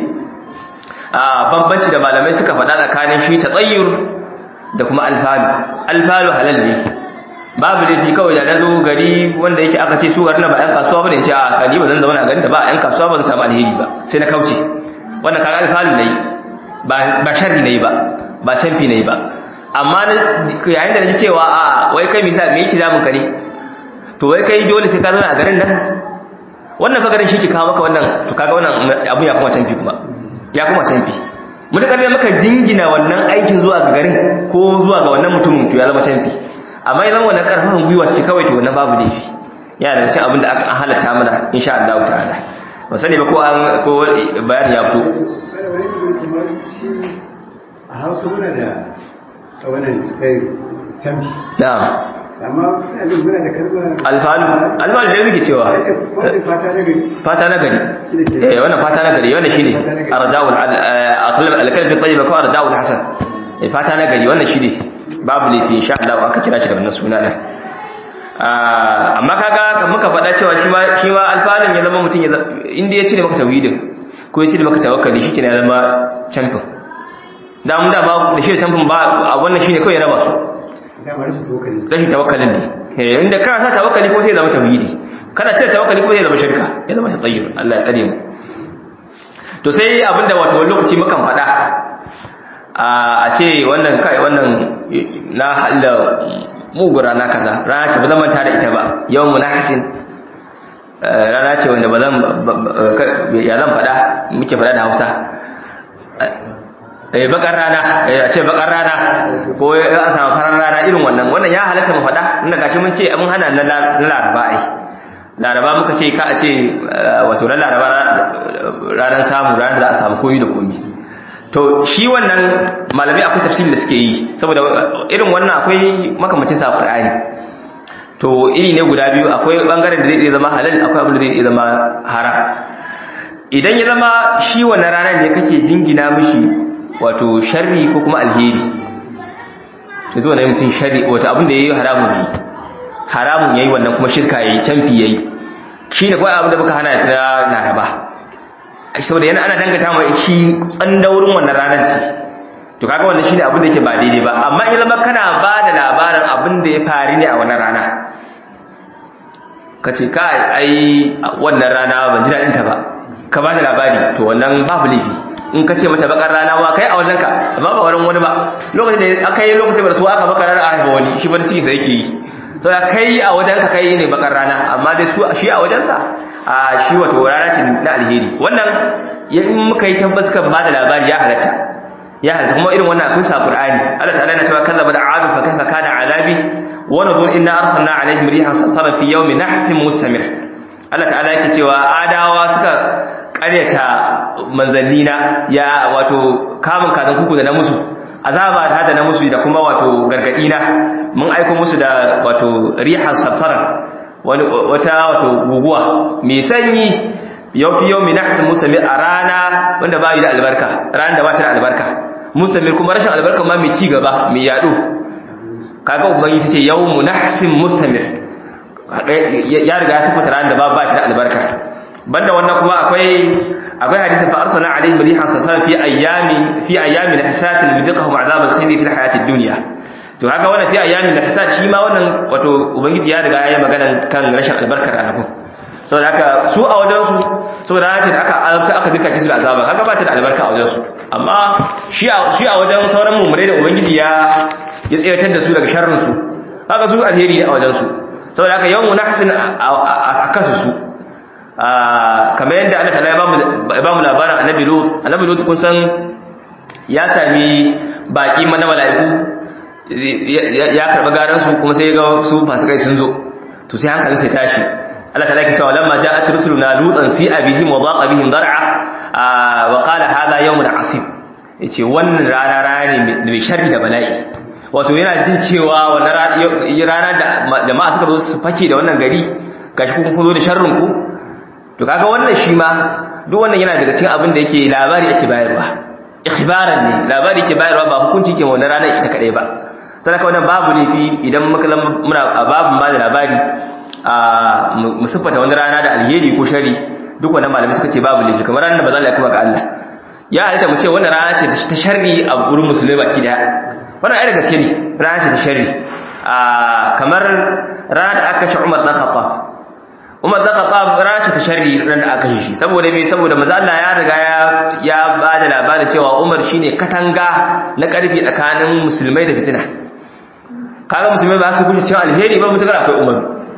a bambanci da malamai suka faɗa tsakanin shi tsayyur da kuma alfalu alfalu halal ne babu laifi kawai da na zo gari wanda yake aka ce su garin ba 'yan kasuwa ba ne ce a kani ba zan zauna a garin da ba 'yan kasuwa ba zan samu alheri ba sai na kauce wannan kaga alfalu na yi ba sharri na yi ba ba canfi na yi ba amma yayin da na ji cewa a wai kai misa me yake zamun ka ne to wai kai dole sai ka zauna a garin nan wannan fa garin shi ke kawo maka wannan to kaga wannan abun ya kuma canfi kuma ya kuma canfi mutakar da maka dingina wannan aikin zuwa ga garin ko zuwa ga wannan mutumin to ya zama canfi amma idan wannan karfafin gwiwa ce kawai to wannan babu laifi yana da cin abin da aka halatta mana insha Allah ta'ala ba sani ba ko an ko bayani ya fito a Hausa muna da wannan kai tambi na'am amma abin muna da kalmar alfalu alfalu da yake cewa fata na gari fata na gari eh wannan fata na gari wannan shine arja'ul aqlab al-kalb at-tayyib ko arja'ul hasan eh fata na gari wannan shine babu laifi insha Allah aka kira shi da wannan suna din amma kaga kan muka faɗa cewa shi ma shi ma alfalin ya zama mutum ya inda ya cire maka tawhidin ko ya cire maka tawakkali shi kenan ya zama champion da mun da ba da shi champion ba a wannan shine kawai ya raba su dama rashin tokali rashin tawakkalin ne eh inda ka sa tawakkali ko sai ya zama tauhidi kana cire tawakkali kuma ya zama shirka ya zama tsayyur Allah ya kare mu to sai abinda wato wani lokaci mukan faɗa a ce wannan kai wannan na halla mugu rana kaza rana ce ba zan manta da ita ba yawan munahisin rana ce wanda ba zan ya zan faɗa muke faɗa da Hausa eh bakar rana eh a ce bakar rana ko ya samu farar rana irin wannan wannan ya halatta mu faɗa inda gashi mun ce mun hana na laraba ai laraba muka ce ka a ce wato na laraba ranar samu ranar da za a samu koyi da komi to shi wannan malami akwai tafsiri da suke yi saboda irin wannan akwai makamacin sa Qur'ani to iri ne guda biyu akwai bangaren da zai iya zama halal akwai abin da zai iya zama haram idan ya zama shi wannan ranar ne kake jingina mishi wato sharri ko kuma alheri to zuwa na mutum sharri wato abin da yayi haramun ne haramun yayi wannan kuma shirka yayi canfi yayi shi ne kawai abin da muka hana ta laraba saboda yana ana dangata mai shi tsandaurin wannan ranar ce to kaga wannan shine abin da yake ba daidai ba amma in zama kana ba da labarin abin da ya faru ne a wannan rana kace ka ai wannan rana ban ji dadin ta ba ka ba da labari to wannan babu laifi in ka ce mata bakar rana ma kai a wajenka amma ba wurin wani ba lokacin da aka yi lokacin da su aka bakar rana a haifa wani shi bar ciki sai yake yi so kai a wajenka kai ne bakar rana amma dai su shi a wajensa a shi wato rana ce na alheri wannan in muka yi tabbas kan ba da labari ya halatta ya halatta kuma irin wannan akwai sa Qur'ani Allah ta'ala yana cewa kazzaba da adu fa kaifa kana azabi wa nadhur inna arsalna alaihim rihan sarsara fi yawmin nahsin mustamir Allah ta'ala yake cewa adawa suka karyata manzannina ya wato kamun kazan kuku da na musu azaba da hada na musu da kuma wato gargadi na mun aiko musu da wato rihan sarsara wata wato guguwa mai sanyi yau fi yau mai nahsin musamman a rana wanda ba yi da albarka ranar da ba ta da albarka musamman kuma rashin albarka ma mai ci gaba mai yaɗo kaga ubangi ta ce yau mu nahsin musamman ya riga ya sifata ranar da ba ba ta da albarka banda wannan kuma akwai akwai hadisin fa arsala alaihim rihan sasan fi ayyami fi ayyami nahsatin lidqahum azab al-khizy fi al-hayati ad-dunya to haka wannan fi ayyamin nahsat shi ma wannan wato ubangiji ya riga ya yi magana kan rashin albarkar ranakun saboda haka su a wajen su saboda haka da aka azabta aka duka kisu da azaba kaga ba ta da albarka a wajen su amma shi a shi a wajen sauran mu'minai da ubangiji ya ya tsiratar da su daga sharrin su haka su alheri ne a wajen su saboda haka yawan munahsin a kasu su kamar yadda Allah ta'ala ya ba mu labarin annabi lut annabi lut kun san ya sami baki mana mala'iku ya karɓi garansu kuma sai ga su fasikai sun zo to sai hankalin sai tashi Allah ta laki cewa lamma ja'at rusuluna lutan si abihim wa daqa bihim dar'a wa qala hadha yawmun asib yace wannan rana rana ne mai sharri da bala'i wato yana jin cewa wannan rana da jama'a suka zo su fake da wannan gari gashi kun zo da sharrin ku to kaga wannan shi ma duk wannan yana daga cikin abin da yake labari yake bayarwa ikhbaran ne labari yake bayarwa ba hukunci ke wannan ranar ita kadai ba sadaka wannan babu laifi idan muka muna a babun ba da labari a mu siffata wani rana da alheri ko shari duk wannan malamai suka ce babu laifi kamar ranar da ba za a kuma ga Allah ya halitta mu ce wannan rana ce ta sharri a gurin musulmai baki daya wannan ai da gaske ne rana ce ta sharri a kamar rana da aka kashe Umar dan Khattab Umar dan Khattab rana ce ta sharri ran da aka kashe shi saboda me saboda manzo Allah ya riga ya ya ba da labarin cewa Umar shine katanga na karfi tsakanin musulmai da fitina kaga musulmai ba su kushe cewa alheri ba mutakar akwai umar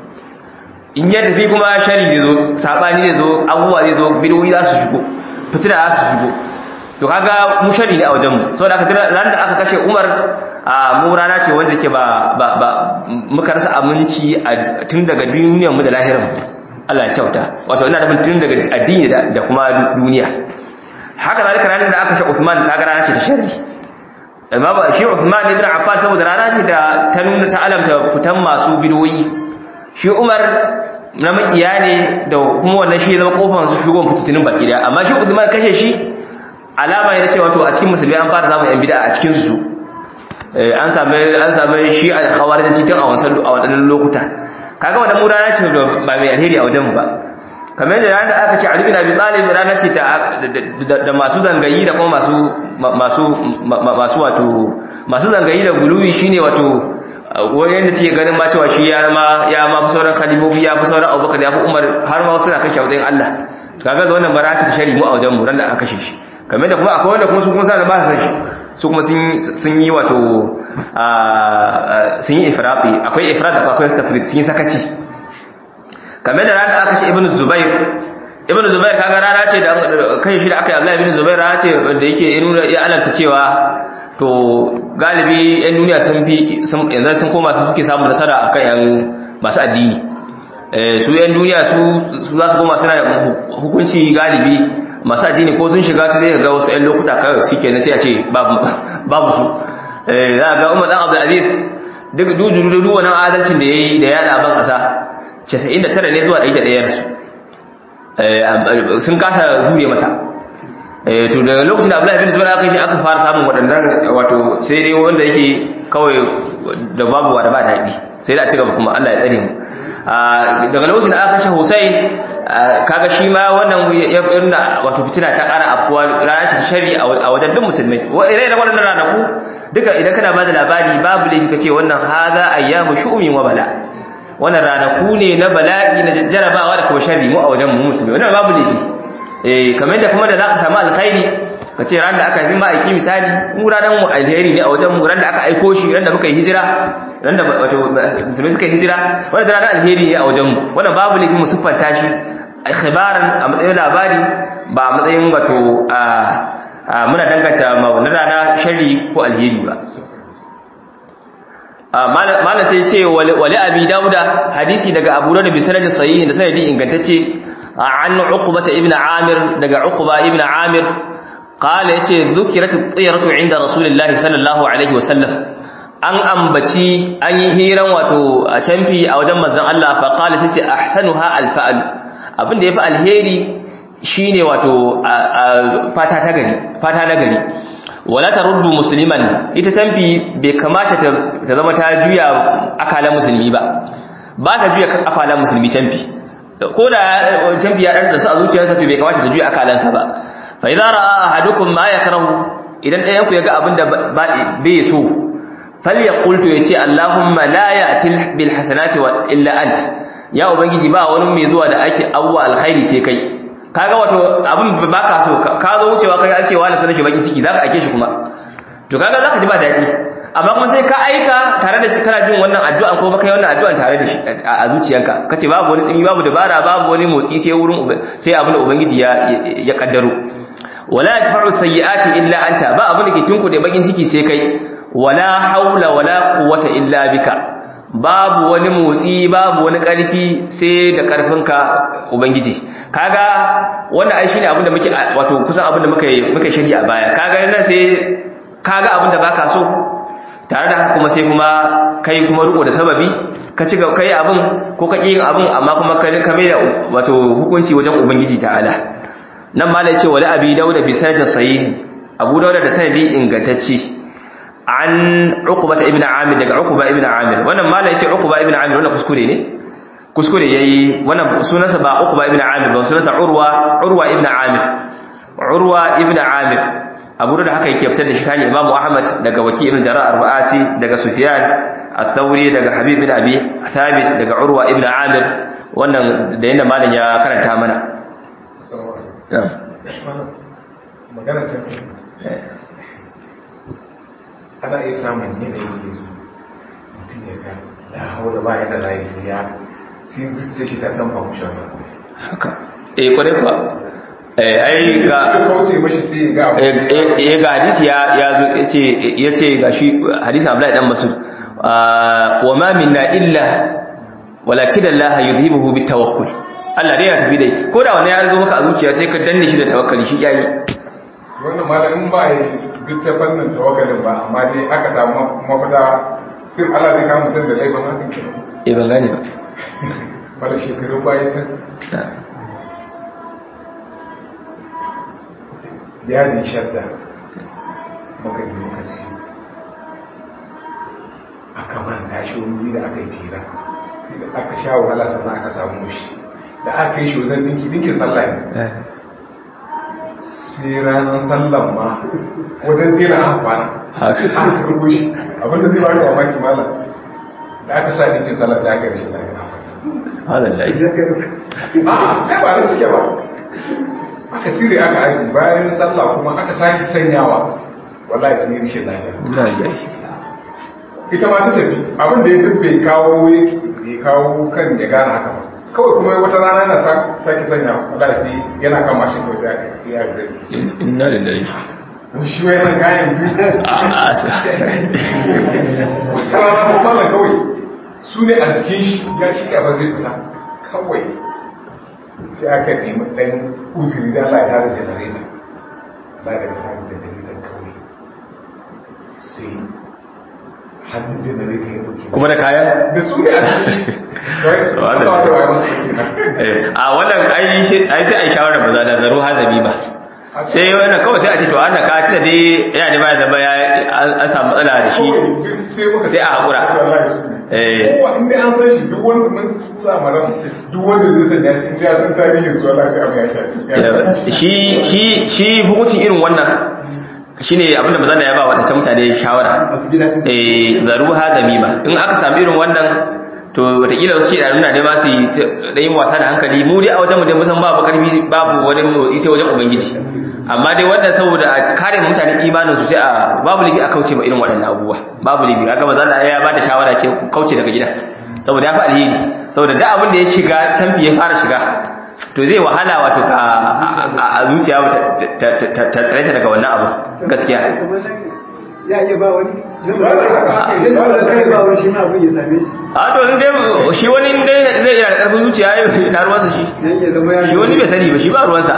in ya tafi kuma shari zai zo sabani zai zo abubuwa zai zo bidoyi za su shigo fitina za su shigo to kaga mu shari ne a wajenmu saboda aka ran da aka kashe umar a mu rana ce wanda ke ba ba ba muka rasa aminci tun daga duniyar mu da lahirar mu Allah ya kyauta wato ina da tun daga addini da kuma duniya haka zalika ranar da aka kashe Uthman kaga rana ce ta sharri amma ba shi Uthman ibn Affan saboda rana ce da ta nuna ta alamta fitan masu bidoyi shi Umar na makiya ne da kuma wannan shi zama kofar su shugon fitinin baki da amma shi Uthman kashe shi alama ne cewa to a cikin musulmi an fara samun yan bid'a a cikin su an samu an samu shi a khawarijanci tun a wasan a wadannan lokuta kaga wannan mu rana ce ba mai alheri a wajen mu ba kamar da ranar da aka ce Ali bin Abi Talib rana ce da masu zangayi da kuma masu masu masu wato masu zangayi da guluwi shine wato wani da suke ganin ma cewa shi ya ma ya ma fi sauran khalifofi ya fi sauran abubakar ya fi umar har ma suna kashe wajen Allah to kaga wannan barata ta shari mu a wajen mu ran da aka kashe shi kamar da kuma akwai wanda kuma su kuma sa da ba su san shi su kuma sun yi wato sun yi ifrati akwai ifrat akwai tafrid sun yi sakaci kamar da ran da aka kashe ibnu zubair ibnu zubair kaga rana ce da kai shi da aka yi Abdullahi ibn Zubair rana ce da yake nuna ya alanta cewa to galibi yan duniya sun fi yanzu sun koma su suke samun nasara akan yan masu addini eh su yan duniya su su za su koma suna hukunci galibi masu addini ko sun shiga su zai ga wasu yan lokuta kawai shikenan sai a ce babu babu su eh za ga Umar dan Abdul Aziz duk dudu wannan adalcin da yayi da yana ban kasa 99 ne zuwa 101 su sun kasa jure masa to daga lokacin da Abdullahi bin Zubair aka yi aka fara samun waɗannan wato sai dai wanda yake kawai da babu wa da ba daɗi sai da a ci gaba kuma Allah ya tsare mu daga lokacin da aka kashe Hussein kaga shi ma wannan ya nuna wato fitina ta ƙara afkuwa rana ce ta shari a wajen duk musulmai irai da waɗannan ranaku duka idan kana ba da labari babu laifi ka ce wannan haza ayyamu shu'umin wa bala wannan ranaku ne na bala'i na jarabawa da kuma sharri mu a wajen mu musulmi wannan babu laifi eh kamar da kuma da zaka samu alkhairi ka ce ran da aka yi ma'aiki misali mu ranar mu alheri ne a wajen mu ran da aka aiko shi ran da muka yi hijira ran da wato musulmi suka yi hijira wannan ranar alheri ne a wajen mu wannan babu laifi mu siffanta shi khibaran a matsayin labari ba a matsayin wato a muna danganta ma wannan rana sharri ko alheri ba malam sai ce wali abi dauda hadisi daga abu da bi sanadin sahihi da sanadi ingantacce an uqbata ibn amir daga uqba ibn amir qala yace dhukirat at-tiyaratu inda rasulullahi sallallahu alaihi wasallam an ambaci an yi hiran wato a canfi a wajen manzon Allah fa qala tace ahsanuha al-fa'l abin da yafi alheri shine wato fata ta gari fata na gari wala taruddu musliman ita tamfi bai kamata ta zama ta juya akalan musulmi ba ba ta juya akalan musulmi tamfi ko da tamfi ya dan da su a zuciyarsa to bai kamata ta juya akalansa ba fa idza ra'a ahadukum ma yakrahu idan ɗayan ku ya ga abin da bai so falyaqul to yace allahumma la ya'til bil hasanati wa illa ant ya ubangiji ba wani mai zuwa da ake awwa alkhairi sai kai kaga wato abin ba ka so ka zo wucewa kai an ce wani sanar shi bakin ciki zaka ake shi kuma to kaga zaka ji ba daɗi amma kuma sai ka aika tare da kana jin wannan addu'a ko baka yi wannan addu'an tare da shi a zuciyanka kace babu wani tsimi babu dabara babu wani motsi sai wurin sai abin da ubangiji ya ya kaddaro wala yadfa'u sayyi'ati illa anta ba abin da ke tunku da bakin ciki sai kai wala haula wala quwwata illa bika babu wani motsi babu wani ƙarfi sai da ƙarfinka ubangiji kaga wannan ai shine abinda muke wato kusan abinda muka muka shirya a baya kaga nan sai kaga abinda baka so tare da haka kuma sai kuma kai kuma riko da sababi ka ci kai abin ko ka yin abin amma kuma ka ka mai da wato hukunci wajen ubangiji ta'ala nan ma ce wala abi dauda bi sanadin sahih abu dauda da sanadi ingantacce an uqba ibn amir daga uqba ibn amir wannan mala yace uqba ibn amir wannan kuskure ne kuskure yayi wannan sunansa ba uqba ibn amir ba sunansa urwa urwa ibn amir urwa ibn amir abu da haka yake fitar da shi tani imamu ahmad daga waki ibn jarrah arba'asi daga sufyan at-thawri daga habib ibn abi thabit daga urwa ibn amir wannan da yanda malam ya karanta mana magana ce ana iya samun yanayi ke zo mutum ya ga ya hau da baya da layi sai ya sai shi ta san fahimshin haka eh kwarai kuwa eh ai ga kauce mashi sai ga eh ga hadisi ya ya zo yace yace ga shi hadisi Abdullahi dan Mas'ud wa ma minna illa walakin Allah yudhibuhu bitawakkul Allah dai ya tafi dai ko da wani ya zo maka a zuciya sai ka danne shi da tawakkali shi yayi wannan malamin ba ya duk ta fannin tawakkalin ba amma dai aka samu mafita sai Allah zai kama mutum da laifin hakan ke eh ban gane ba wala shekaru baya can yadin shadda muka yi muka siyo aka manta shi wani da aka yi fira sai da aka sha wahala sannan aka samu shi da aka yi shi wajen dinki dinkin sallah ne sai ranar sallan ma wajen tera aka kwana aka karbo shi abinda zai baka mamaki mala da aka sa ɗinkin sallah sai aka yi rashin lafiya subhanallah a kai ba da suke ba aka cire aka aji bayan sallah kuma aka sake sanyawa wallahi sun yi rashin lafiya ina lillahi ita ma ta tafi abin da ya duk bai kawo ya kawo kan ya gane haka ba kawai kuma wata rana yana sake sanya wallahi sai yana kan mashin kawai sai aka yi ya zai inna lillahi shi wai nan kayan duk a a wata rana ko mallan kawai su ne a jikin shi ya shi ba zai fita kawai sai aka nemi ɗan uzuri da Allah ya tare generator ba da tare generator kawai sai hannun generator ya ɗauki kuma da kayan da su ne a cikin shi kawai su wata wata masa kenan Eh, a wannan ai shi- ai sai ai shawara ba za da zaro hazami ba sai wannan kawai sai a ce to an da ka tunda dai yana da baya zama ya an an samu matsala da shi sai a haƙura. Eh. kowa inda an san shi duk wanda mun sa maran duk wanda zai sanya shi inda ya san tarihin su Allah sai abu ya shafi ya shafi. shi shi shi hukuncin irin wannan shine abinda bazan da ya ba wadancan mutane shawara masu gida ɗin eh zaruha zamima in aka samu irin wannan to wataƙila wasu shida nuna ne ma su yi da yin wasa da hankali mu dai a wajen mu dai musan babu karfi babu wani motsi sai wajen ubangiji amma dai wannan saboda a kare mutane imanin su sai a babu lifi a kauce ma irin waɗannan abubuwa babu lifi aka bazan da ya ba da shawara ce ku kauce daga gida saboda ya fi alheri saboda da abin da ya shiga canfi ya fara shiga to zai wahala wato ka a- a zuciya ta- ta- ta ta tsare ta daga wannan abu gaskiya kamar nan ya iya ba wani zai ba da kai ba wani shi ma abin ya same shi a to in dai shi wani in dai zai iya da karfin zuciya ya na ruwansa shi dan ya zama ya shi wani bai sani ba shi ba ruwansa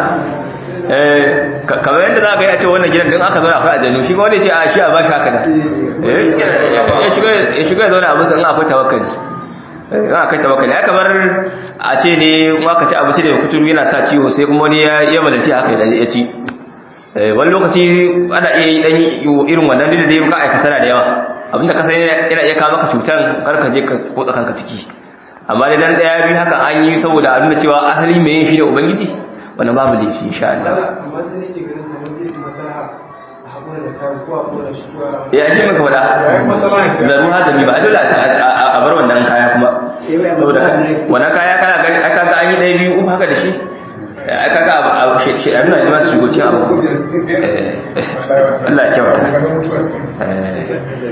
eh ka- kamar yadda za ka yi a ce wannan gidan din aka zauna akwai aljanu shi wani ce a shi a bashi haka da Eh, ya ya shiga ya shiga ya zauna abin san akwai tawakkali Eh, in akwai tawakkali ya kamar a ce ne in aka ci abinci da kuturu yana sa ciwo sai kuma wani ya ya madanti haka ya ci Eh, wani lokaci ana iya yi dan irin wannan da dai ka aikata na da yawa abinda ka san yana iya kawo maka cutan kar ka je ka kotsa kanka ciki amma dai dan daya biyu haka an yi saboda a nuna cewa asali mai yin shi ne ubangiji wannan babu laifi insha Allah amma sai nake ganin kamar zai fi maslaha a haƙura da kayan ko a ƙona shi ko a ya shi maka fada Ya yi matsala ce. zaru hadami ba dole a a- a bar wannan kaya kuma saboda ka- wannan kaya kana gani aka ga an yi ɗaya biyu uku haka da shi aka ga abu a shi a nuna ma su shigo cin abu Eh, Allah ya kyauta Daga mutuwa. Eh,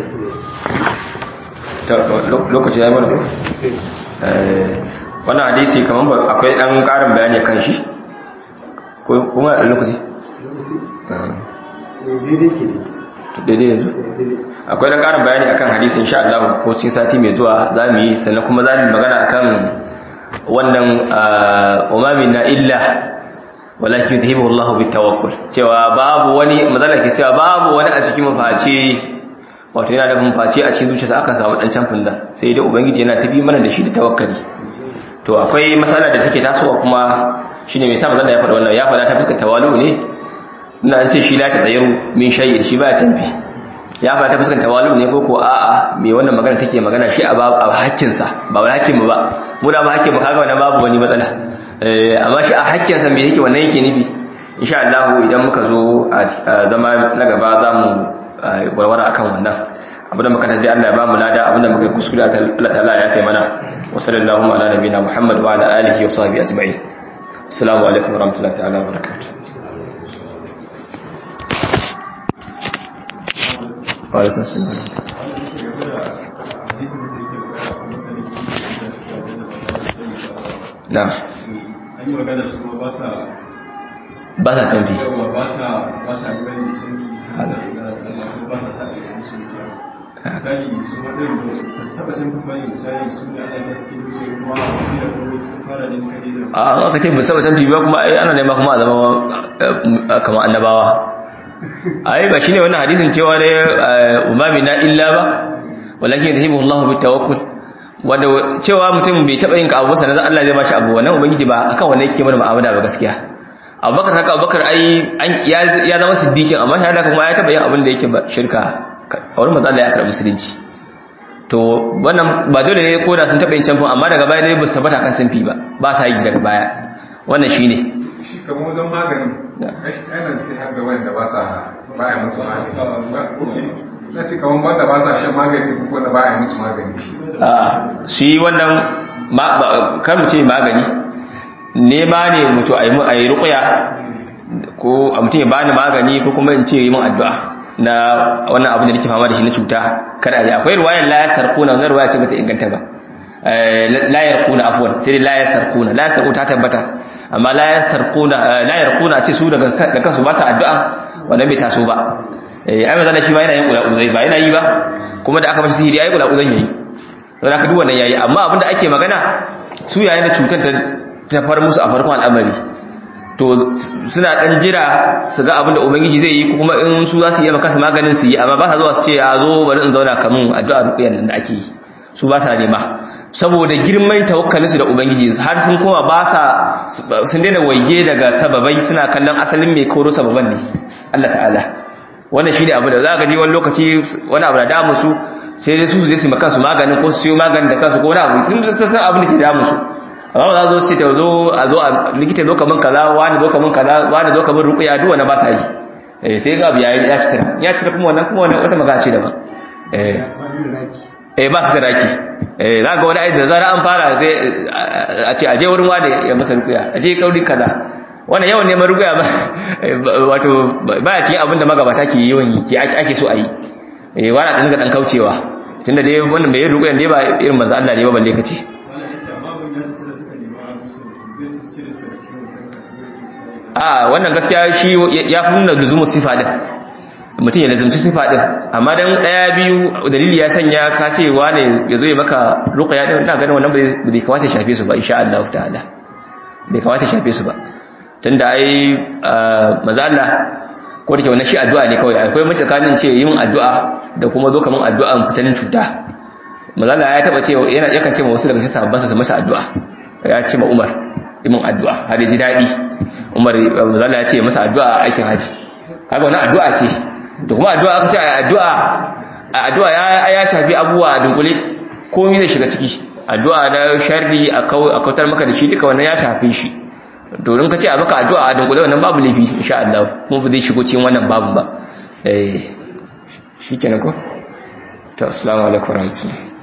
to, lo- lokaci ya yi mana ko? Eh, wannan hadisi kamar ba akwai ɗan ƙarin bayani kan shi ko kuma a lokaci Ah, daidai ke ne to daidai yanzu daidai akwai dan karin bayani akan hadisi insha Allah ko cikin sati mai zuwa zamu yi sannan kuma zamu yi magana akan wannan umamin na illa walakin yadhibu Allah bitawakkul cewa babu wani mazala ke cewa babu wani a cikin mafaci wato yana da mafaci a cikin zuciyarsa aka samu dan camfin nan sai dai ubangiji yana tafi mana da shi da tawakkali to akwai matsala da take tasowa kuma shine mai sa mazala ya faɗa wannan ya faɗa ta fuskar tawalu ne ina an ce shi la ta tsayaru min shay'in shi ba canfi ya fara ta fuskar tawalu ne ko ko a'a me wannan magana take magana shi a ba a hakkin sa ba wai hakkin mu ba mu da ba hakkin mu kaga wannan babu wani matsala eh amma shi a hakkin sa me yake wannan yake nufi insha Allah idan muka zo a zama na gaba za mu warware akan wannan abinda muka tafi Allah ya ba mu lada abinda muka yi kuskure Allah ta'ala ya kai mana wa sallallahu ala nabiyina Muhammad wa ala alihi wa sahbihi ajma'in assalamu alaikum wa rahmatullahi ta'ala wa barakatuh وعليكم السلام نعم an yi magana su kuma ba sa ba sa canbi yawa ba sa ba sa gani da canbi ba sa dogara da Allah kuma ba sa sa da musu biya misali su waɗanda ba su taɓa canbi ba ne misali su ne Allah ya suke wuce kuma a wani da kuma sun fara ne suka daina a aka ce ba saba canbi ba kuma ai ana nema kuma a zama eh, kamar annabawa ai ba shine wannan hadisin cewa da umami na illa ba walakin yahibu Allah bi tawakkul wanda cewa mutum bai taba yin abu ba sanan Allah zai bashi abu wannan ubangiji ba akan wannan yake mana mu'amala ba gaskiya Abubakar haka Abubakar ai an- ya ya zama siddiqin amma shi haka kuma ya taba yin abin da yake ba shirka a wurin manzo Allah ya karɓi musulunci to wannan ba dole ne ko da sun taba yin canfin amma daga baya dai ba su tabbata kan canfi ba ba sa yi daga baya wannan shine shi kamar wajen maganin ainihin sai har da wanda ba sa baya musu ba sa sa magani ba ok na ce kamar wanda ba sa shan magani ko wanda ba a yi musu magani a shi wannan ma- ba- kar mu ce magani nema ne mutu a yi mu- a yi ruƙuya ko a mutum ya bani magani ko kuma in ce yi min addu'a na wannan abin da nake fama da shi na cuta kada a yi akwai ruwayar la yasarquna wannan ruwaya ce bata inganta ba Eh, la yarquna afwan sai dai la yasarquna la yasarquna ta tabbata amma la yasarquna eh, la yarquna ce su daga da kansu ba sa addu'a wannan bai taso ba eh ai manzo shi ma yana yin kula uzai ba yana yi ba kuma da aka mashi sihiri ai kula uzan yayi to da ka duk wannan yayi amma abinda ake magana su yayin da cutar ta ta far musu a farkon al'amari to suna dan jira su ga abinda ubangiji zai yi ko kuma in su za su yi maka su maganin su yi amma ba sa zuwa su ce a zo bari in zauna kamun addu'a ruqyan nan da ake yi su ba sa nema saboda girman tawakkalin su da ubangiji har sun koma ba sa sun daina waige daga sababai suna kallon asalin mai koro sababan ne Allah ta'ala wannan shine abu da za ka ji wani lokaci wani abu da damu su sai dai su su je su maka su maganin ko su siyo maganin da kansu ko wani abu sun san san abin da ke damu su amma ba za zo su ta zo a zo a likita zo kaman kaza wani zo kaman kaza wani zo kaman ruqya duk wani ba sa yi eh sai ga abu ya ya citira ya citira kuma wannan kuma wannan wata magana ce daban eh eh ba su da raki eh za ga wani aiki da zara an fara sai a ce aje wurin wani ya masa ruqya aje kauri kaza wannan yawan neman ruqya ba wato baya cikin abin da magabata ke yawan yi ke ake so a yi eh wani dan ga dan kaucewa tunda dai wannan bai ruqya dai ba irin manzo Allah ne ba balle kace wannan yace amma ban ya suka suka nemi a musu zai ci cire su daga cikin wancan kategori a wannan gaskiya shi ya fi nuna luzumu sifa din mutum ya lazumci sifa din amma dan daya biyu dalili ya sanya ka ce wane ya zo ya maka ruqya din ina ganin wannan bai bai kamata ya shafe su ba insha Allah ta'ala bai kamata ya shafe su ba tunda ai manzo Allah ko da ke wannan shi addu'a ne kawai akwai mace tsakanin ce yin addu'a da kuma zo kaman addu'an fitanin cuta manzo Allah ya taba ce yana yakan ce ma wasu daga cikin sahabban sa su masa addu'a ya ce ma Umar imin addu'a har ya ji dadi Umar manzo Allah ya ce masa addu'a a aikin haji kaga wannan addu'a ce da kuma addu'a aka ce addu'a addu'a ya ya shafi abubuwa a dunkule komai zai shiga ciki addu'a da sharri a kautar maka da shi duka wannan ya shafi shi domin ka ce a maka addu'a a dunkule wannan babu laifi insha Allah kuma ba zai shigo cikin wannan babun ba eh shikenan ko to assalamu alaikum warahmatullahi